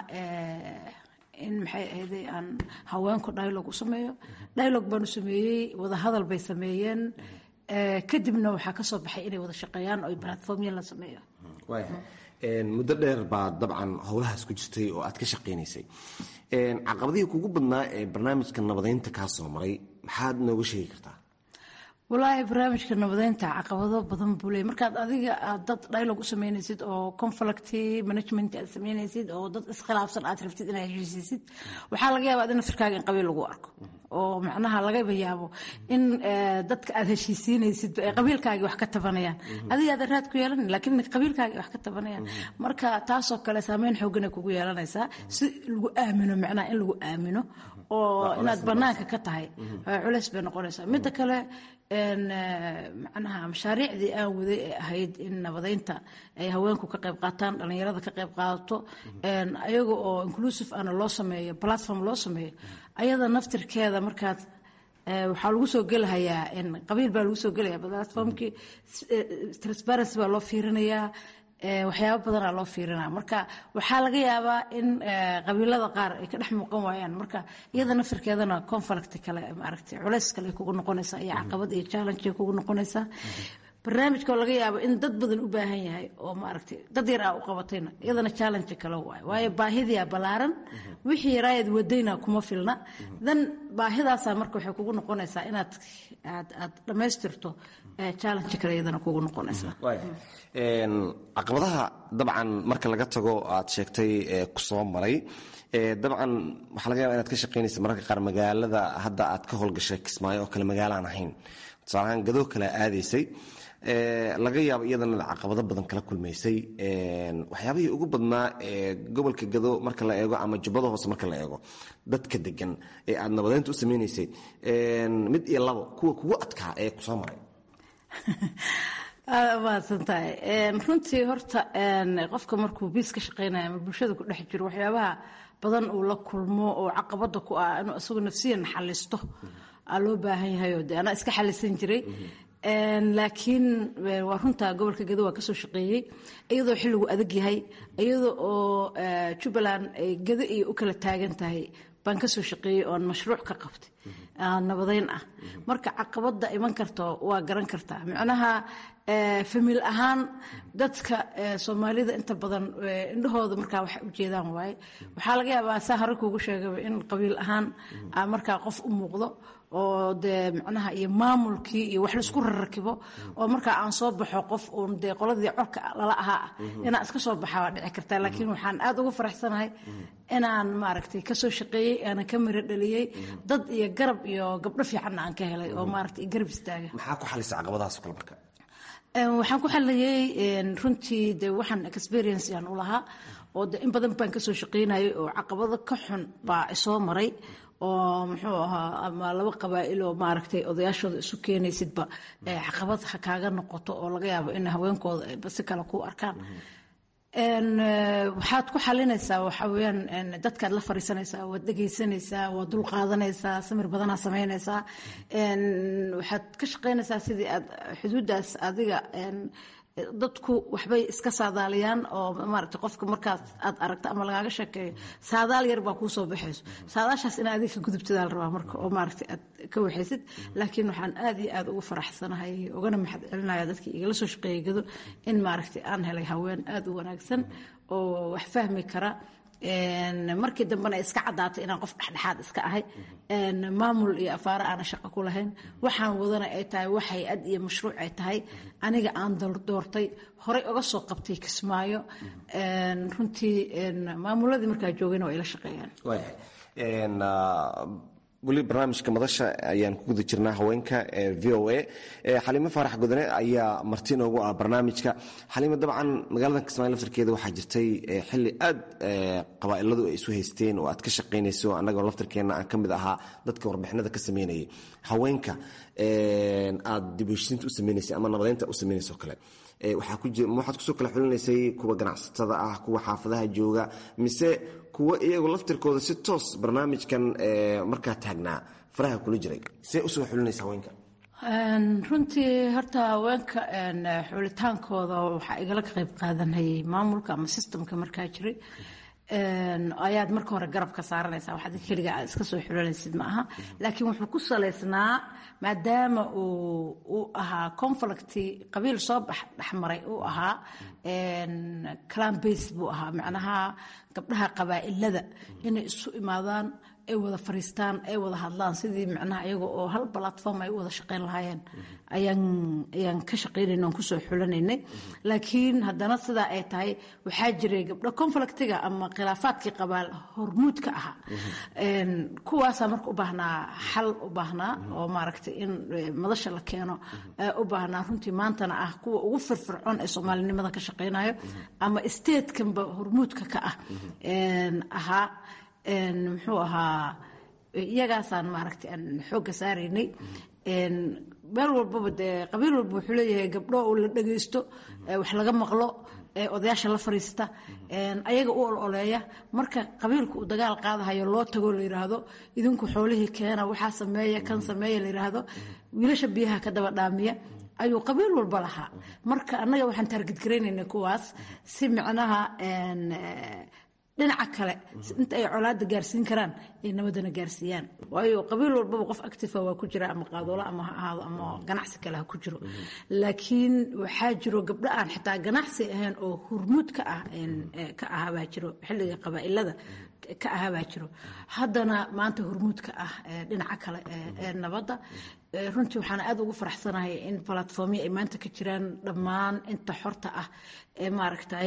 [SPEAKER 3] in maxay ahayday aan haweenku dialog u sameeyo dialog baanu sameeyey wadahadal bay sameeyeen kadibna waxaa kasoo baxay inay wada shaqeeyaan oo platformya la sameeyo
[SPEAKER 7] muddo dheer baad dabcan howlahaas ku jirtay oo aad ka shaqaynaysay caqabadihii kugu badnaa ee barnaamijka nabadeynta kaa soo maray maxaad nooga sheegi kartaa
[SPEAKER 3] walaahi barnaamijka nabadeynta caqabado badan buu leey markaad adiga aad dad dialog u sameynaysid oo conflict management aad sameynaysid oo dad iskhilaafsan aad rabtid inaad heshiisisid waxaa laga yaabaa in naftirkaaga in qabiil lagu arko oo macnaha lagaba yaabo in dadka aad heshiisiinaysid ay qabiilkaagii wax ka tabanayaan adiga aad raad ku yeelan laakiin qabiilkaagii wax ka tabanayaan marka taasoo kale saameyn xoogan ay kugu yeelanaysaa si lagu aamino macnaha in lagu aamino oo inaad banaanka ka tahay culeys bay noqonaysaa midda kale macnaha mashaariicdii aan waday ee ahayd in nabadeynta ay haweenku ka qayb qaataan dhallinyarada ka qayb qaadato ayaga oo inclusive ana loo sameeyo platform loo sameeyo ayada naftirkeeda markaad waxaa lagu soo gelahayaa qabiil baa lagu soo gelaya platformkii transparency baa loo fiirinayaa waxyaabo badanaa loo fiirinaa marka waxaa laga yaabaa in qabiilada qaar ay ka dhex muuqan waayaan marka iyada nafirkeedana conflict kale maaragtay culays kale ay kugu noqonaysaa iyo caqabad iyo challenge ay kugu noqonaysaa barnaamijka oo laga yaabo in dad badan u baahan yahay oo maaragtay dad yar aa u qabatayna iyadana challenge kale waayo waayo baahidiyaa ballaaran wixii yaraayad wadayna kuma filna dan baahidaasaa marka waxay kugu noqonaysaa inaad aad aad dhammaystirto challenge kale iyadana kugu noqonaysaa
[SPEAKER 7] caqabadaha dabcan marka laga tago aad sheegtay kusoo maray dabcan waxaa laga yaba inaad ka shaqaynaysa mararka qaar magaalada hadda aad ka howlgashay kismaayo oo kale magaalaan ahayn tusaalahaan gadoo kale aadaysay laga yaabo iyadana caqabado badan kala kulmaysay waxyaabihii ugu badnaa ee gobolka gado marka la eego ama jubbada hoose marka la eego dadka degan ee aad nabadeynta u sameynaysay mid iyo labo kuwa kugu adkaa ee kusoo maray
[SPEAKER 3] aada mahadsan tahay runtii horta qofka markuu biis ka shaqeynaya ama bulshada ku dhex jiro waxyaabaha badan uu la kulmo oo caqabada ku ah inuu isagu nafsiyan xalisto aa loo baahan yahay oo de anaa iska xalisan jiray laakiin waa runta gobolka gado waa kasoo shaqeeyey iyadoo xilligu adag yahay iyadoo oo jubbaland ay gado iyo u kala taagan tahay baan kasoo shaqeeyey oon mashruuc ka qabtay nabadeyn ah marka caqabada iman karto waa garan kartaa micnaha famil ahaan dadka soomaalida inta badan indhahooda markaa wax ujeedaan waaye waxaa laga yaabaa saa hore kuugu sheegaba in qabiil ahaan markaa qof u muuqdo oo dee macnaha iyo maamulkii iyo wax laisku rarrakibo oo markaa aan soo baxo qof uun dee qoladii corka lala ahaa ah inaan iska soo baxa waa dhici kartaa laakiin waxaan aad uga faraxsanahay inaan maaragtay kasoo shaqeeyey aanan ka miro dhaliyey dad iyo garab iyo gabdho fiicanna aan ka helay oo maaragtay garab istaaga
[SPEAKER 7] maxaa ku xalisa caqabadahaas kale marka
[SPEAKER 3] waxaan ku xaliyey runtii de waxaan experience aan u lahaa oo de in badan baan kasoo shaqeynayay oo caqabado ka xun baa isoo maray oo muxuu ahaa ama laba qabaa'il oo maaragtay odayaashooda isu keenaysidba caqabad ha kaaga noqoto oo laga yaabo in haweenkooda ayba si kale ku arkaan waxaad ku xalinaysaa waxa weyaan dadkaad la fariisanaysaa waad dhegaysanaysaa waad dul qaadanaysaa samir badanaa samaynaysaa waxaad ka shaqaynaysaa sidii aad xuduuddaas adiga dadku waxbay iska saadaaliyaan oo maaragtay qofka markaas aad aragto ama lagaaga sheekeeyo saadaal yar baa kuu soo baxayso saadaashaas in adiga ka gudubtadaa la rabaa marka oo maaragtay aad ka waxaysid laakiin waxaan aad iyo aad ugu faraxsanahay ugana maxad celinaya dadkii igala soo shaqeeyay gado in maaragtay aan helay haween aad u wanaagsan oo wax fahmi kara markii dambena iska caddaatay inaan qof dhexdhexaad iska ahay maamul iyo afaaro aana shaqo ku lahayn waxaan wadana ay tahay wax hay-ad iyo mashruuc ay tahay aniga aan doortay horey uga soo qabtay kismaayo runtii maamuladii markaa joogayna waa ila shaqeeyaan
[SPEAKER 7] weli barnaamijka madasha ayaan ku guda jirnaa haweenka ee v o a xaliimo faarax gudane ayaa marti inoogu ah barnaamijka xaliimo dabcan magaalada kismaayo laftarkeeda waxaa jirtay xili aad qabaa'iladu ay isu haysteen oo aad ka shaqaynayso annagoo laftarkeenna aan ka mid ahaa dadka warbixinada ka sameynayay haweenka aad dibheshiinta u sameynaysay ama nabadeynta u sameynayso kale waxaad kusoo kala xulinaysay kuwa ganacsatada ah kuwa xaafadaha jooga mise kuwa iyagu laftirkooda si toos barnaamijkan markaa taagnaa faraha kula jiray see usoo xulinaysa haweenka
[SPEAKER 3] runtii horta haweenka xulitaankooda waxaa igala qayb qaadanayay maamulka ama sistamka markaa jiray ayaad marka hore garab ka saaranaysaa waxaad keliga aad iska soo xulanaysid ma aha laakiin wuxuu ku salaysnaa maadaama uu uu ahaa conflicti qabiil soo bax dhexmaray uu ahaa clan base buu ahaa macnaha gabdhaha qabaa'ilada inay isu imaadaan ay wada fariistaan ay wada hadlaan sidii macnaha iyaga oo hal platform ay u wada shaqayn lahaayeen ayaan ayaan ka shaqaynayna oon kusoo xulanaynay laakiin haddana sidaa ay tahay waxaa jiray gabdho conflictiga ama khilaafaadkii qabaal hormuudka ahaa kuwaasaa marka u baahnaa xal u baahnaa oo maaragtay in madasha la keeno u baahnaa runtii maantana ah kuwa ugu firfircoon ee soomaalinimada ka shaqaynayo ama statekanba hormuudka ka ah ahaa muxuu ahaa iyagaasaan maaragtay aan xoogga saaraynay meel walbaba dee qabiil walba wuxuu leeyahay gabdho oo la dhagaysto wax laga maqlo odayaasha la fariista ayaga u ololeeya marka qabiilku uu dagaal qaadahayo loo tagoo la yidhaahdo idinku xoolihii keena waxaa sameeya kan sameeya la yidhaahdo wiilasha biyaha ka daba dhaamiya ayuu qabiil walba lahaa marka annaga waxaan taargidgaraynayna kuwaas si micnaha dhinaca kale inta ay colaada gaarsiin karaan ay nabadana gaarsiiyaan waayo qabiil walbaba qof actifa waa ku jira ama qaadoolo ama ha ahaado ama ganacsi kale ha ku jiro laakiin waxaa jiro gabdho aan xitaa ganacsi ahayn oo hurmuud ka ah ka ahabaa jiro xilliga qabaa'ilada ka ahabaa jiro haddana maanta hurmuudka ah dhinaca kale ee nabadda runtii waxaan aad ugu faraxsanahay in platformyo ay maanta ka jiraan dhammaan inta xorta ah ee maaragtay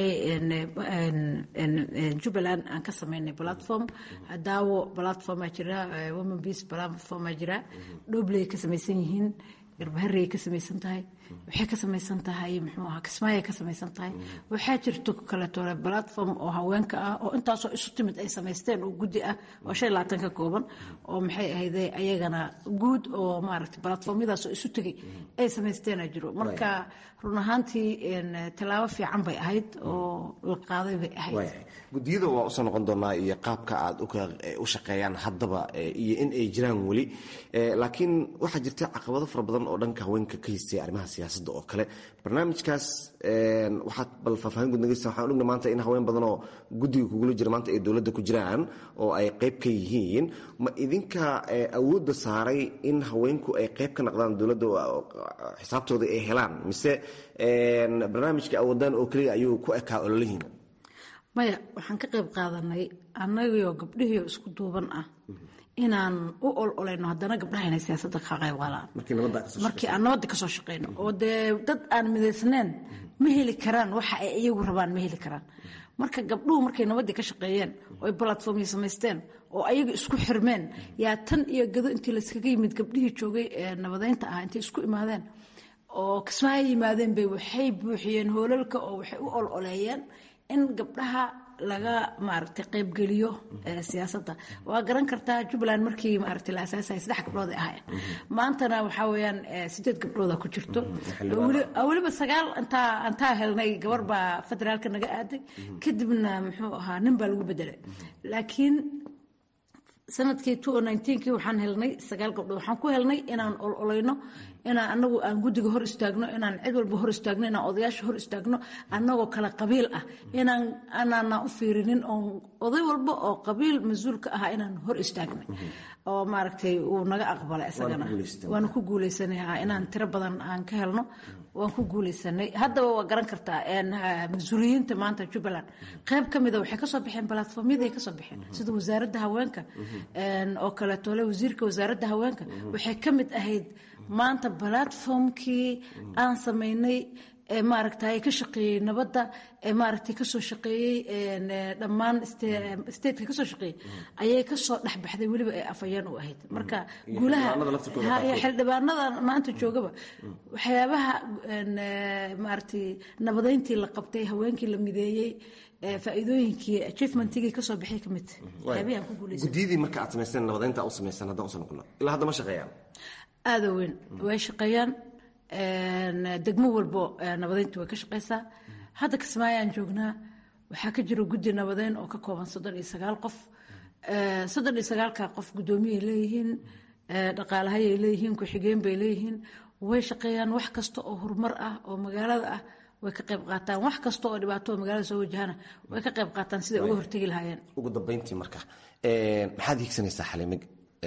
[SPEAKER 3] jubbaland aan ka sameynay platform daawo platformaa jira women peace platformaa jira dhobley ka samaysan yihiin garbaharey ka samaysan tahay waxay ka samaysan tahay muxuu ahaa kismaayay ka samaysan tahay waxaa jirto kaleetole platform oo haweenka ah oo intaasoo isu timid ay samaysteen oo guddi ah oo shan labaatan ka kooban oo maxay ahayde ayagana guud oo maaragtay platformyadaasoo isu tegay ay samaysteena jiro marka run ahaantii tallaabo fiican bay ahayd oo la qaaday bay ahayd
[SPEAKER 7] gudiyada waa usoo noqon doonaa iyo qaabka aad u shaqeeyaan haddaba iyo in ay jiraan weli laakiin waxaa jirta caqabado fara badan oo dhanka haweenka ka haystay arrimaha siyaasadda oo kale barnaamijkaas waxaad bal faahfaahin guud nageysa waxaan ogna maanta in haween badan oo guddiga kugula jira maanta ay dowladda ku jiraan oo ay qayb ka yihiin ma idinka awoodda saaray in haweenku ay qayb ka naqdaan dowladda xisaabtooda ay helaan mise barnaamijka awoodaan oo keliya ayuu ku ekaa ololihiina
[SPEAKER 3] maya waxaan ka qayb qaadanay annagio gabdhihii isku duuban ah inaan u ololayno haddana gabdhaha inay siyaasadda ka qayb qaadaan markii aan nabadda kasoo shaqeyno oo dee dad aan midaysnayn ma heli karaan waxa ay iyagu rabaan ma heli karaan marka gabdhuhu markay nabaddii ka shaqeeyeen oo ay balatformyo samaysteen oo ayaga isku xirmeen yaa tan iyo gado intii layskaga yimid gabdhihii joogay ee nabadeynta ah intay isku imaadeen oo kismaayo yimaadeen bay waxay buuxiyeen hoolalka oo waxay u ololeeyeen in gabdhaha laga maaragtay qaybgeliyo siyaasadda waa garan kartaa jubbaland markii maaragtay la asaasayay saddex gabdhood ay ahaayeen maantana waxaa weeyaan sideed gabdhooda ku jirto weliba sagaal intaa intaa helnay gabar baa federaalka naga aaday kadibna muxuu ahaa nin baa lagu bedelay laakiin sanadkii kii waxaan helnay sagaal gabdhood waxaan ku helnay inaan ololayno inaan anagu aan guddiga hor istaagno inaan cid walba hor istaagno inaan odayaasha hor istaagno anagoo kale qabiil ah inaan anaana u fiirinin oo oday walba oo qabiil mas-uulka ahaa inaan hor istaagnay oo maaragtay uu naga aqbalay isagana waanu ku guuleysanay inaan tiro badan aan ka helno waan ku guuleysanay haddaba waa garan kartaa mas-uuliyiinta maanta jubbaland qayb ka mida waxay kasoo baxeen balatformyadii kasoo baxeen sida wasaaradda haweenka oo kaleetole wasiirka wasaaradda haweenka waxay ka mid ahayd maanta balatformkii aan sameynay ee maaragtay ka shaqeeyey nabadda ee maaragtay kasoo shaqeeyey dhammaan stateka kasoo shaqeeyey ayay kasoo dhexbaxday weliba ee afayeen u ahayd marka guulaha xildhibaanada maanta joogaba waxyaabaha maaragtay nabadeyntii la qabtay haweenkii la mideeyey faa'iidooyinkii achievementigii kasoo baxay ka mid waxyaabihii aan ku guuleysan
[SPEAKER 7] guddiyadii marka aad samayseen nabadeynta u samaysan haddaan usoo noqono ilaa hadda ma shaqeeyaan
[SPEAKER 3] aada weyn way shaqeeyaan degmo walbo nabadeyntu way ka shaqeysaa hadda kismaayaan joognaa waxaa ka jira guddi nabadeyn oo ka kooban soddon iyo sagaal qof soddon iyo sagaalka qof guddoomiyay leeyihiin dhaqaalahayay leeyihiin ku-xigeen bay leeyihiin way shaqeeyaan wax kasta oo horumar ah oo magaalada ah way ka qayb qaataan wax kasta oo dhibaato oo magaalada soo wajahana way ka qayb qaataan siday uga hortegi lahaayeen
[SPEAKER 7] ugu dambeyntii marka maxaad hiigsanaysaa xalimig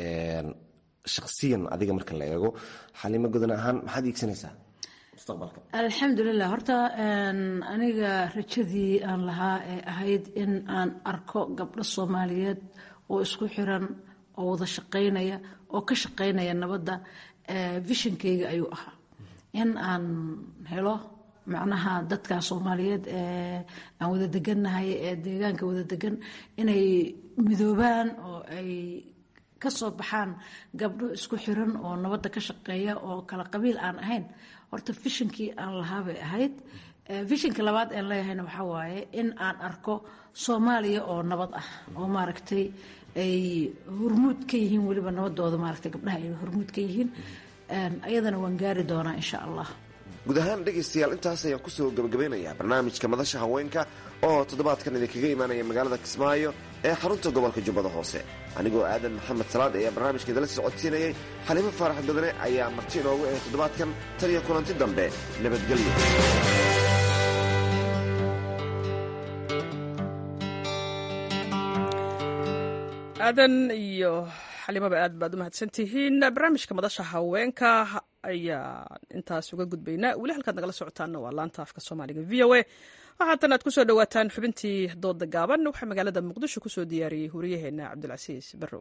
[SPEAKER 7] shaksiyan adiga marka la eego xalimo godan ahaan maxaad iigsanaysaa mustaqbalka
[SPEAKER 3] alxamdulilah horta aniga rajadii aan lahaa ee ahayd in aan arko gabdho soomaaliyeed oo isku xiran oo wada shaqaynaya oo ka shaqaynaya nabadda vishonkeyga ayuu ahaa in aan helo macnaha dadka soomaaliyeed ee aan wada degannahay ee deegaanka wada degan inay midoobaan oo ay ka soo baxaan gabdho isku xiran oo nabadda ka shaqeeya oo kala qabiil aan ahayn horta vishonkii aan lahaa bay ahayd vishinka labaad aan leeyahayna waxaa waaye in aan arko soomaaliya oo nabad ah oo maaragtay ay hormuud ka yihiin weliba nabadooda maaragtay gabdhaha ay hormuud ka yihiin ayadana waan gaari doonaa insha allah
[SPEAKER 7] guud ahaan dhegaystayaal intaas ayaan kusoo gabagabeynayaa barnaamijka madasha haweenka oo toddobaadkan idinkaga imaanaya magaalada kismaayo ee xarunta gobolka jubbada hoose anigoo aadan maxamed salaad ayaa barnaamijka idala socodsiinayay xalimo faarax badane ayaa marti inoogu ahay toddobaadkan tan iyo kulanti dambe nabadgelyo
[SPEAKER 1] aadan iyo xalimaba aad baad u mahadsantihiin barnaamijka madasha haweenka ayaa intaas uga gudbaynaa weli halkaad nagala socotaanna waa laanta afka soomaaliga v o a waxaatan aad kusoo dhawaataan xubintii dooda gaaban waxaa magaalada muqdisho kusoo diyaariyey horiyaheena cabdulcasiis barrow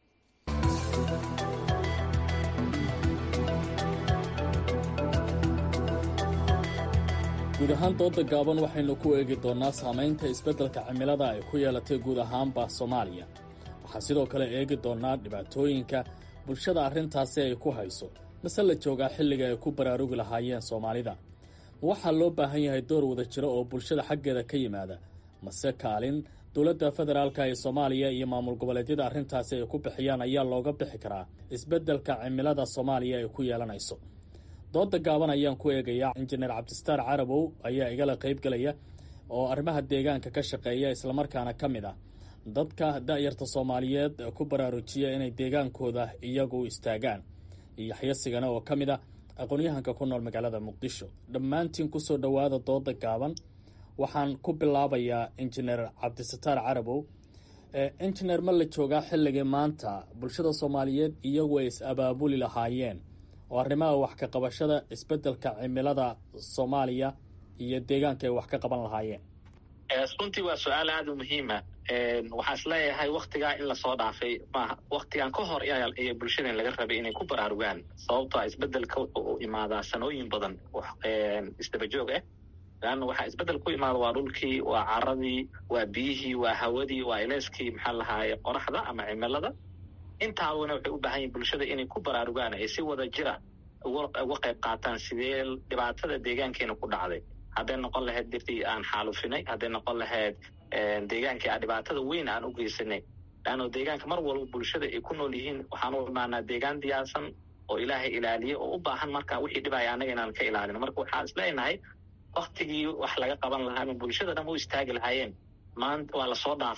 [SPEAKER 8] guud ahaan dooda gaaban waxaynu ku eegi doonnaa saamaynta isbeddelka cimilada ay ku yeelatay guud ahaanba soomaaliya waxaa sidoo kale eegi doonnaa dhibaatooyinka bulshada arrintaasi ay ku hayso mase la joogaa xilliga ay ku baraarugi lahaayeen soomaalida ma waxaa loo baahan yahay door wada jiro oo bulshada xaggeeda ka yimaada mase kaalin dowladda federaalka ee soomaaliya iyo maamul goboleedyada arrintaasi ay ku bixiyaan ayaa looga bixi karaa isbeddelka cimilada soomaaliya ay ku yeelanayso dooda gaaban ayaan ku eegayaa injineer cabdistaar carabow ayaa igala qaybgelaya oo arrimaha deegaanka ka shaqeeya islamarkaana ka mid ah dadka da'yarta soomaaliyeed ku baraarujiya inay deegaankooda iyagu istaagaan iyo yaxyasigana oo ka mid ah aqoon-yahanka ku nool magaalada muqdisho dhammaantiin kusoo dhowaada dooda gaaban waxaan ku bilaabayaa injineer cabdisataar carabow injineer ma la joogaa xilligii maanta bulshada soomaaliyeed iyagu ay is-abaabuli lahaayeen oo arrimaha wax ka qabashada isbeddelka cimilada soomaaliya iyo deegaanka ay wax ka qaban lahaayeen
[SPEAKER 9] runtii waa su-aal aada u muhiima waxaa is leeyahay waktigaa in lasoo dhaafay maaha waktigan ka hor iyo bulshadan laga rabay inay ku baraarugaan sababto a isbedelka wuxuu u imaadaa sanooyin badan isdabajoog ah leanna waxaa isbedel ku imaada waa dhulkii waa caradii waa biyihii waa hawadii waa ileyskii maxaa lahaaye qoraxda ama cimilada intaabana waxay u baahan yihin bulshada inay ku baraarugaan ay si wada jira uga qayb qaataan sidee dhibaatada deegaankeena ku dhacday hadday noqon lahayd dirtii aan xaalufinay hadday noqon lahayd deegaankii aan dhibaatada weyn aan u geysanay leanno deegaanka mar walba bulshada ay ku nool yihiin waxaan u imaanaa deegaan diyaarsan oo ilaahay ilaaliye oo u baahan marka wixii dhibaya annaga inaan ka ilaalino marka waxaan isleenahay waktigii wax laga qaban lahaa ama bulshada dhan u istaagi lahaayeen maanta waa lasoo dhaafay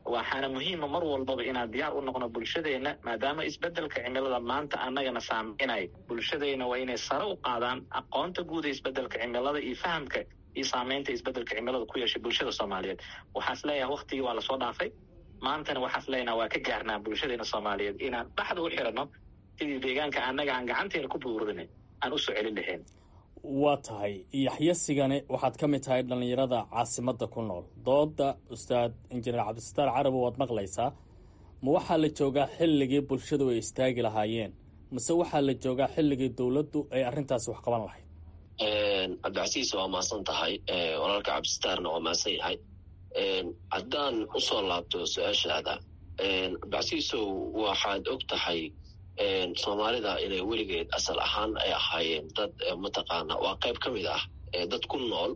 [SPEAKER 9] waxaana muhiima mar walbaba inaan diyaar u noqno bulshadeenna maadaama isbedelka cimilada maanta annagana saameynaya bulshadeenna waa inay sare u qaadaan aqoonta guud ee isbedelka cimilada iyo fahamka iyo saameynta isbedelka cimilada ku yeeshay bulshada soomaaliyeed waxaas leeyahay waktigii waa lasoo dhaafay maantana waxaas leenaha waa ka gaarnaa bulshadeena soomaaliyeed inaan dhaxda u xiranno sidii deegaanka annaga aan gacanteena ku buurinay aan usoo celin lahayn
[SPEAKER 8] waa tahay yaxyasigani waxaad ka mid tahay dhallinyarada caasimadda ku nool dooda ustaad injineer cabdisataar carabi waad maqlaysaa ma waxaa la joogaa xilligii bulshadu ay istaagi lahaayeen mase waxaa la joogaa xilligii dowladdu ay arrintaasi wax qaban lahayd
[SPEAKER 10] cabdicasiis waa maasan tahay walaalka cabdisataarna waa maasan yahay haddaan usoo laabto su-aashaada cabdicasiisow waxaad og tahay soomaalida inay weligeed asal ahaan ay ahaayeen dad mataqaana waa qayb ka mid ah dad ku nool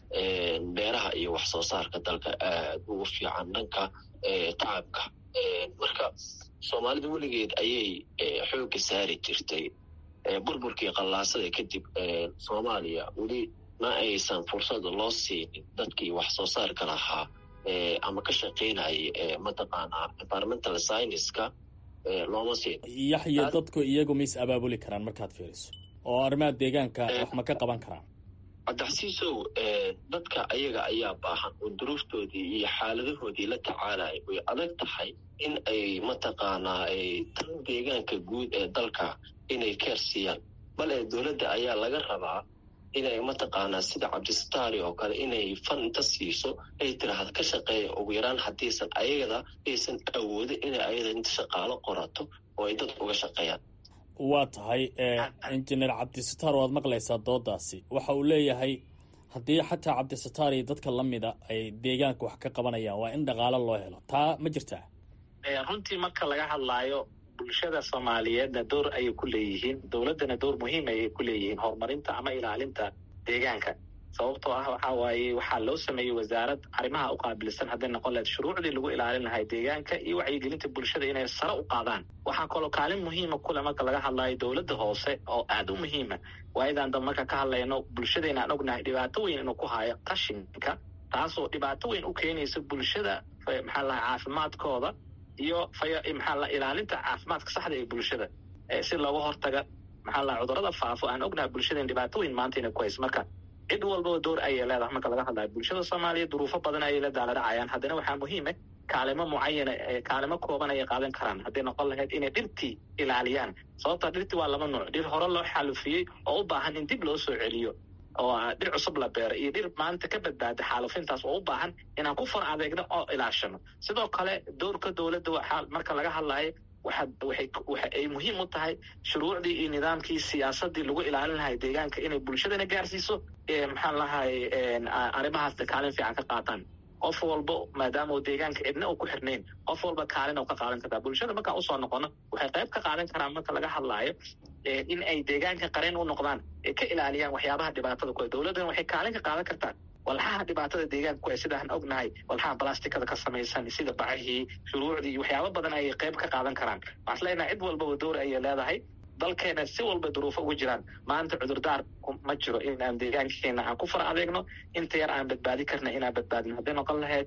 [SPEAKER 10] beeraha iyo wax soo saarka dalka aad ugu fiican dhanka tacabka marka soomaalida weligeed ayay xoogga saari jirtay burburkii qallaasada kadib soomaaliya weli ma aysan fursad loo siinin dadkii wax soo saarka lahaa ama ka shaqaynayay mataqaanaa environmental scienceska looma siin
[SPEAKER 8] yaxya dadku iyagu ma is abaabuli karaan markaad fiiriso oo arrimaha deegaanka wax ma ka qaban karaan
[SPEAKER 10] cabdixasiisow dadka ayaga ayaa baahan oo duruuftoodii iyo xaaladahoodii la tacaalaya way adag tahay in ay mataqaanaa tan deegaanka guud ee dalka inay keer siiyaan bale dowladda ayaa laga rabaa inay mataqaanaa sida cabdisataari oo kale inay fan inta siiso ay tiraahda ka shaqeeya ugu yaraan haddiisan ayagada aysan awoodin inay ayada inta shaqaalo qorato oo ay dad uga shaqeeyaan
[SPEAKER 8] waa tahay injineer cabdisataar waad maqlaysaa doodaasi waxa uu leeyahay haddii xataa cabdisataar iyo dadka la mida ay deegaanka wax ka qabanayaan waa in dhaqaalo loo helo taa ma jirtaa
[SPEAKER 9] runtii marka laga hadlaayo bulshada soomaaliyeedna door ayay ku leeyihiin dowladdana door muhiim ayay ku leeyihiin horumarinta ama ilaalinta deegaanka sababtoo ah waxa waaye waxaa loo sameeyey wasaarad arrimaha u qaabilsan hadday noqon lahayd shuruucdii lagu ilaalin lahay deegaanka iyo wacyigelinta bulshada inay sare u qaadaan waxaa kaloo kaalin muhiima kule marka laga hadlayo dowladda hoose oo aada u muhiima waayadaan dab marka ka hadlayno bulshadayna aan ognahay dhibaato weyn inuu ku hayo qashinka taasoo dhibaato weyn u keenaysa bulshada maxaa lahay caafimaadkooda iyo maxaa la ilaalinta caafimaadka saxda ee bulshada si looga hortaga maxaa la cudurada faafo aan ognahay bulshadeen dhibaato weyn maanta inay ku hayso marka cid walbaba door ayay leedahay marka laga hadlayo bulshada soomaaliya duruufo badan ayay la daaladhacayaan haddana waxaa muhiime kaalimo mucayana kaalimo kooban ayay qaadan karaan hadday noqon lahayd inay dhirtii ilaaliyaan sababta dhirtii waa laba nuuc dhir hore loo xaalufiyey oo u baahan in dib loo soo celiyo oo dhir cusub la beero iyo dhir maanta ka badbaada xaalufintaas oo u baahan inaan ku far adeegno oo ilaashano sidoo kale doorka dowladda waxaa marka laga hadlayo waxa waxay waxa ay muhiim u tahay shuruucdii iyo nidaamkii siyaasadii lagu ilaalin lahay deegaanka inay bulshadana gaarsiiso maxaan lahay arrimahaasna kaalin fiican ka qaataan qof walba maadaama uu deegaanka cidna uu ku xirnayn qof walba kaalin u ka qaadan kartaa bulshada markaan usoo noqono waxay qayb ka qaadan karaan marka laga hadlaayo in ay deegaanka qareen u noqdaan ee ka ilaaliyaan waxyaabaha dhibaatada ku dowladdana waxay kaalin ka qaadan kartaa walxaha dhibaatada deegaanka ku sidaan ognahay walxaha balastikada ka samaysan sida bacihii shuruucdii waxyaabo badan ayay qayb ka qaadan karaan waxaan leenahay cid walbaba door ayay leedahay dalkeena si walba duruufo ugu jiraan maanta cudurdaar ma jiro inaan deegaankeena aan ku far adeegno inta yar aan badbaadi karna inaan badbaadino hadday noqon lahayd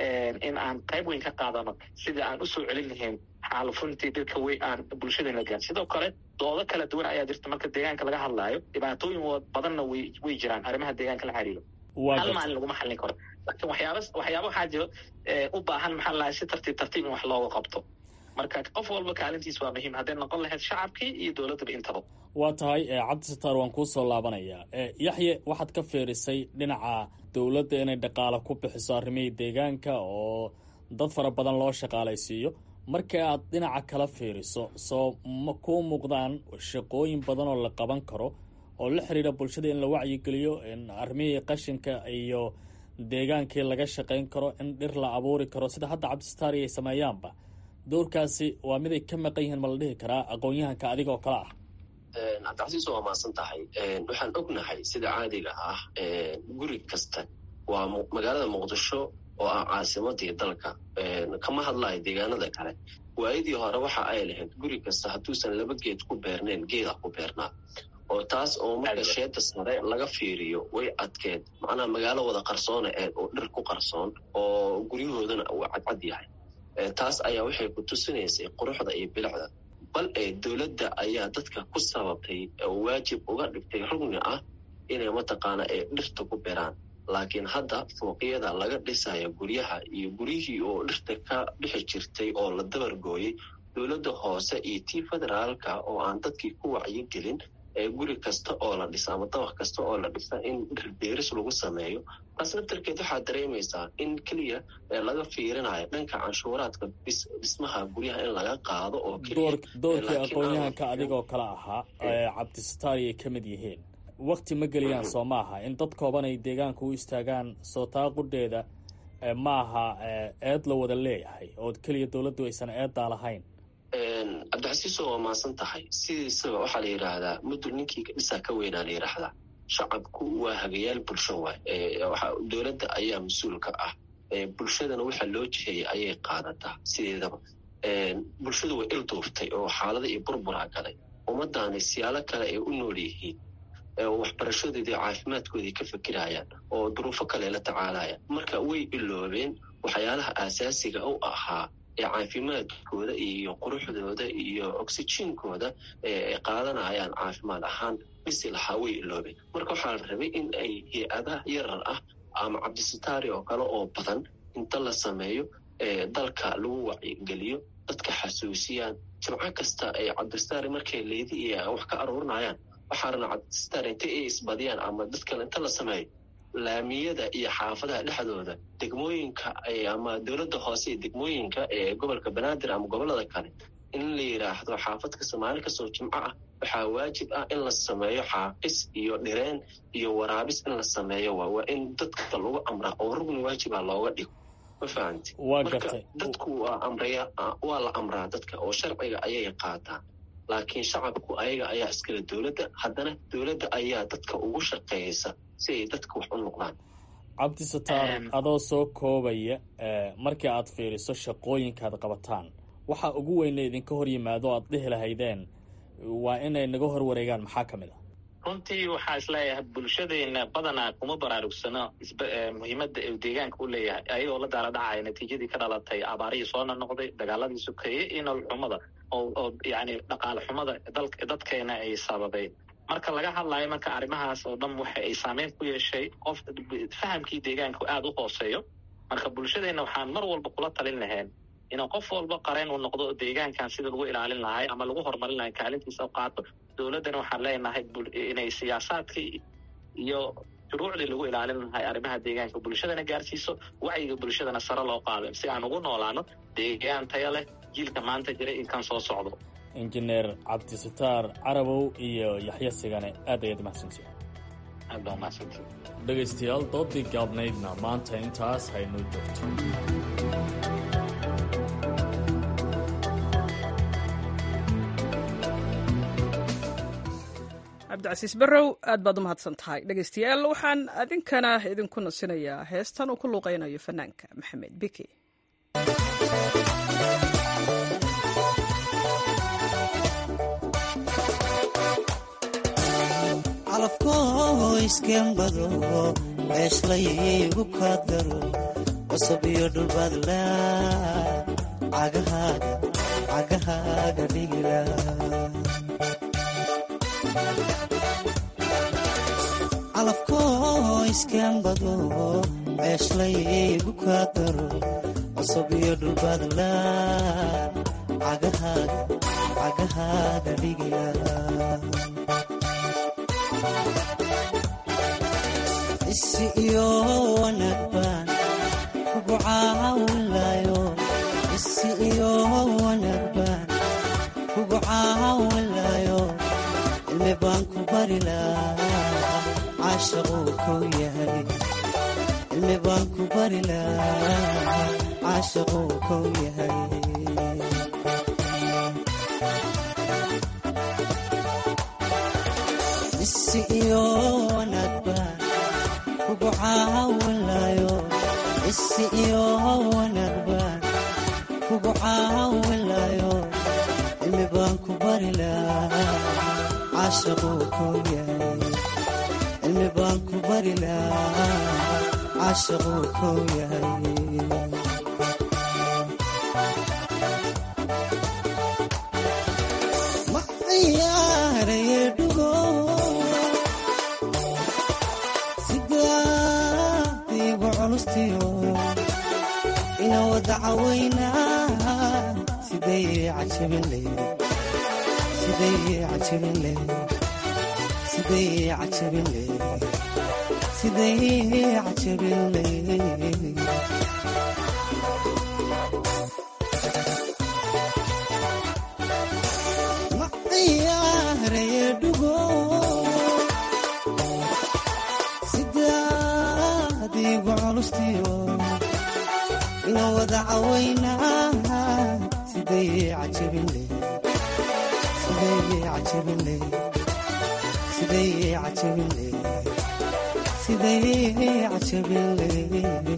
[SPEAKER 9] in aan qayb weyn ka qaadano sidii aan usoo celin lahayn xaalufuntii dhirka wey aan bulshadeena gaan sidoo kale doodo kala duwan ayaa jirta marka deegaanka laga hadlaayo dhibaatooyin badanna way way jiraan arrimaha deegaanka la xiriiro hal maalin laguma xallin karo laakiin waxyaaba waxyaaba waxaa jiro u baahan maxaa lahay si tartiib tartiib in wax looga qabto marka qof walba kaalintiis waa muhiim hadday noqon lahayd shacabkii iyo dowladdaba intaba
[SPEAKER 8] waa tahay cabdisataar waan kuu soo laabanayaa yaxye waxaad ka fiirisay dhinaca dowladda inay dhaqaalo ku bixiso arrimihii deegaanka oo dad fara badan loo shaqaalaysiiyo marka aad dhinaca kala fiiriso soo ma kuu muuqdaan shaqooyin badan oo la qaban karo oo la xiriira bulshada in la wacyigeliyo in arrimihii qashinka iyo deegaankii laga shaqayn karo in dhir la abuuri karo sida hadda cabdisataari ay sameeyaanba doorkaasi waa mid ay ka maqan yihiin ma la dhihi karaa aqoon-yahanka adiga oo kale ah
[SPEAKER 10] cabdicasiis waa maasan tahay waxaan ognahay sida caadiga ah guri kasta waa magaalada muqdisho oo ah caasimadii dalka kama hadlayo deegaanada kale waayadii hore waxa ay lahayd guri kasta hadduusan laba geed ku beernayn geeda ku beernaa oo taas oo marka sheeda sare laga fiiriyo way adkeed macnaha magaalo wada qarsoona eed oo dhir ku qarsoon oo guryahoodana uu cadcad yahay taas ayaa waxay ku tusinaysay quruxda iyo bilicda bal ee dowladda ayaa dadka ku sababtay oo waajib uga dhigtay rugni ah inay mataqaana ay dhirta ku beeraan laakiin hadda fooqyada laga dhisayo guryaha iyo guryihii oo dhirta ka dhixi jirtay oo la dabargooyey dowladda hoose iyo tii federaalka oo aan dadkii ku wacyigelin ee guri kasta oo la dhisa ama dabaq kasta oo la dhisa in dhirbeeris lagu sameeyo taas naftarkeed waxaad dareemaysaa in keliya laga fiirinayo dhanka canshuuraadka dhismaha guryaha in laga qaado oo
[SPEAKER 8] doorkii aqoon-yahanka adigoo kale ahaa cabdisataari ay ka mid yihiin wakti ma geliyaan soo ma aha in dad kooban ay deegaanka u istaagaan soo taa qudheeda ma aha eed la wada leeyahay oo keliya dowladdu aysan eeddaa lahayn
[SPEAKER 10] cabdixasiiso waa maasan tahay sidiisaba waxaa la yidhaahdaa mudul ninkii dhisaa ka weynaa la yidhaahdaa shacabku waa hagayaal bulsho waay dowladda ayaa mas-uulka ah bulshadana waxa loo jiheeyay ayay qaadataa sideedaba bulshadu way ilduuftay oo xaalada iyo burburaa galay ummadaani siyaalo kale ay u nool yihiin waxbarashadoodii caafimaadkoodii ka fikirayaan oo duruufo kale la tacaalayaan marka way iloobeen waxyaalaha aasaasiga u ahaa ee caafimaadkooda iyo quruxdooda iyo oxygenkooda ee qaadanayaan caafimaad ahaan bisi lahaa way iloobeen marka waxaa la rabay in ay hay-adaha yarar ah ama cabdisataari oo kale oo badan inta la sameeyo dalka lagu wacyigeliyo dadka xasuusiyaan jimco kasta ay cabdisataari markay leedi iyo wax ka aruurinayaan waxaa rabna cabdisataari inta ay isbadiyaan ama dadkale inta la sameeyo laamiyada iyo xaafadaha dhexdooda degmooyinka ama dowladda hoose iyo degmooyinka ee gobolka banaadir ama gobolada kale in la yidhaahdo xaafadka soomaali kasoo jimco ah waxaa waajib ah in la sameeyo xaaqis iyo dhireen iyo waraabis in la sameeyo waa waa in dadka lagu amraa oo rugni waajiba looga dhigo ma fahamti marka dadku waa amraya waa la amraa dadka oo sharciga ayay qaataan laakiin shacabku ayaga ayaa iskale dowladda haddana dowladda ayaa dadka ugu shaqeeysa si ay dadka wax u noqdaan
[SPEAKER 8] cabdisataar adoo soo koobaya markii aad fiiriso shaqooyinkaad qabataan waxaa ugu weyna idinka hor yimaado o aad dhihi lahaydeen waa inay naga hor wareegaan maxaa ka mid a
[SPEAKER 9] runtii waxaa isleeyahay bulshadeena badanaa kuma baraarugsano muhiimadda uu deegaanka u leeyahay ayagoo la daala dhacaya natiijadii ka dhalatay abaarihii soona noqday dagaaladii sokeeye iyo nolol xumada oo yani dhaqaale xumada dadkeena ay sababeen marka laga hadlayo marka arrimahaas oo dhan waxa ay saameyn ku yeeshay qof fahamkii deegaanka aada u hooseeyo marka bulshadeena waxaan mar walba kula talin lahayn inuu qof walba qareen uu noqdo deegaankan sida lagu ilaalin lahay ama lagu horumarin lahay kaalintiisa qaato dowladdana waxaan leenahay inay siyaasaadkii iyo shuruucdii lagu ilaalin lahay arrimaha deegaanka bulshadana gaarsiiso wacyiga bulshadana sare loo qaado si aan ugu noolaano deegaan taya leh jiilka maanta jira in kan soo socdo
[SPEAKER 8] injineer cabdisataar carabow iyo yaxya sigane aad ayaad mahadsantihin
[SPEAKER 9] aad baa mahadsantihin
[SPEAKER 8] dhegaystayaal doodii gaabnaydna maanta intaas haynoo joogto
[SPEAKER 1] cabdicasiis barrow aad baad u mahadsan tahay dhegaystayaal waxaan idinkana idinku nasinayaa heestan uu ku luuqaynayo fanaanka maxamed biki
[SPEAKER 11] calafkoo iskembado ceeshlaygu kaadgaro cusub iyo dhulbaadla cagahaaga dhigila calafkoo iskembado ceeshlaygu kaadgaro cusub iyo dhulbaadla cagahaaga dhigila isi iyo wanaag baan kugu caawinlayo isi iyo wanaag baan kugu caawinlayo cilmi baan ku bari lahaa caashaquu kow yahay cilmi baan ku bari lahaa caashaquu kow yahay isi iyo wanaag baan kugu caawinlayo isi iyo wanaag baan kugu caawinlayo cilmi baan ku bari lahaa caashaquu kow yahay cilmi baan ku bari lahaa caashaquu kow yahay culustiyo ina wada cawaynaa siday cajabin leyd siday cajabin leyd siday cajabin leyd siday cajabin leyd ma ciyaaraye dhugo sidaadiigu culustiyo ina wada cawaynaa siday cajabin leyd siday cajabin leyd siday cajabin leyd siday cajabin leyd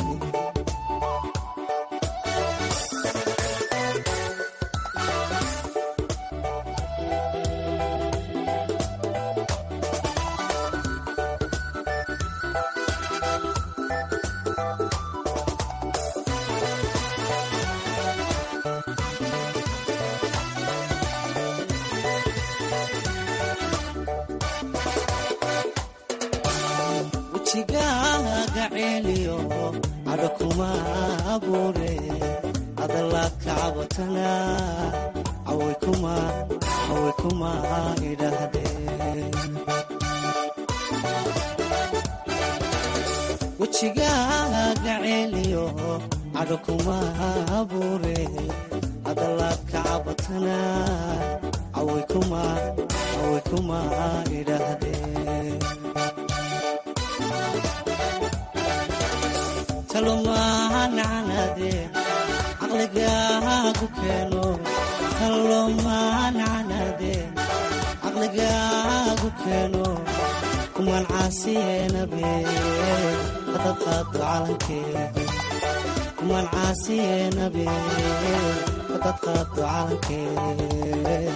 [SPEAKER 11] wejigaaga ceeliyo cadho kuma abuure adalaad ka cabatana caway kuma caway kuma idhaahdeen wejigaaga ceeliyo cadho kuma abuure adalaad ka cabatana caway kuma caway kuma idhaahdeen talomaanacnade caqligaagu keeno talomaanacnade caqligaagu keeno kuman caasiyeenabe hadad qaado calankee kuman caasiyeenabe hadad qaado calankee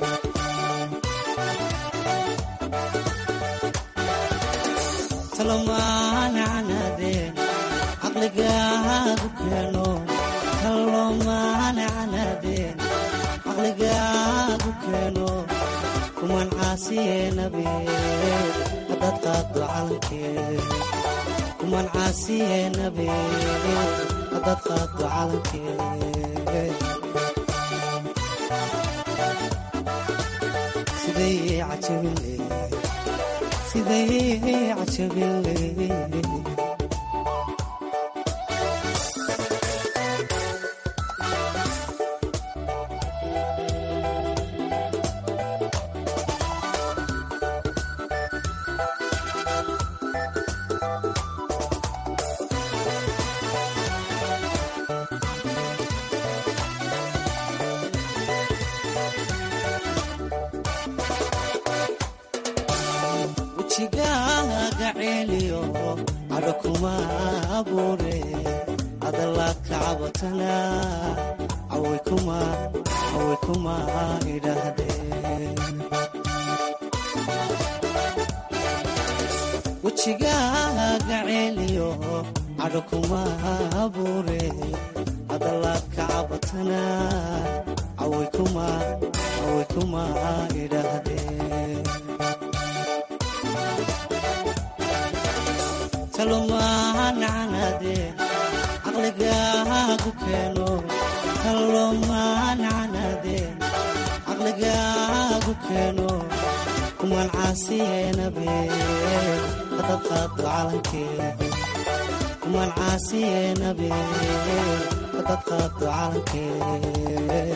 [SPEAKER 11] talomaanacnade caqligaagu keeno talomaanacnadeen caqligaagu keeno kuman caasiyeenabe hadad qaado calankee kuman caasiyeenabe hadad qaado calankee siday cajabin leyd siday cajabin leyd wejigaaga ceeliyo cadho kuma abuure adalaad ka cabatana caway kuma caway kuma idhaahdeen wejigaaga ceeliyo cadho kuma abuure adalaad ka cabatana caway kuma caway kuma idhaahdeen talomaanacnade caqligaagu keeno talomaanacnade caqligaagu keeno kuman caasiyeenabe hadad qaado calankee kuman caasiyeenabe hadad qaado calankee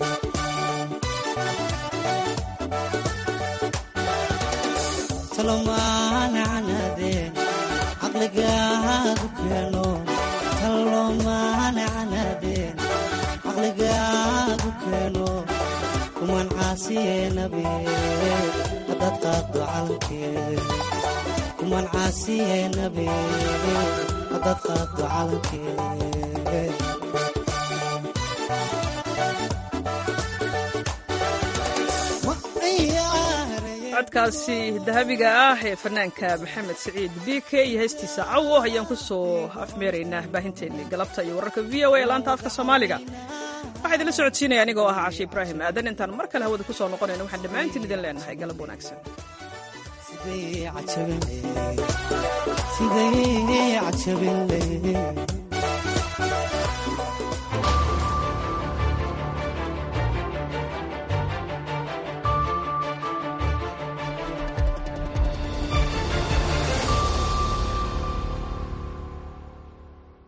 [SPEAKER 11] talomaanacnade caqligaagu keeno talomaanacnade caqligaagu keeno kuman caasiyeenabe hadad qaado calankee kuman caasiyeenabe hadad qaado calankee
[SPEAKER 1] codkaasi dahabiga ah ee fanaanka maxamed siciid b k iyo heestiisa cawo ayaan ku soo afmeeraynaa baahinteennii galabta iyo wararka v o a laanta afka soomaaliga waxaa idinla socodsiinaya anigoo ah cashe ibraahim aadan intaan mar kale hawada ku soo noqonayna waxaan dhammaantiin idin leenahay galab wanaagsan
[SPEAKER 11] sidee cajabinle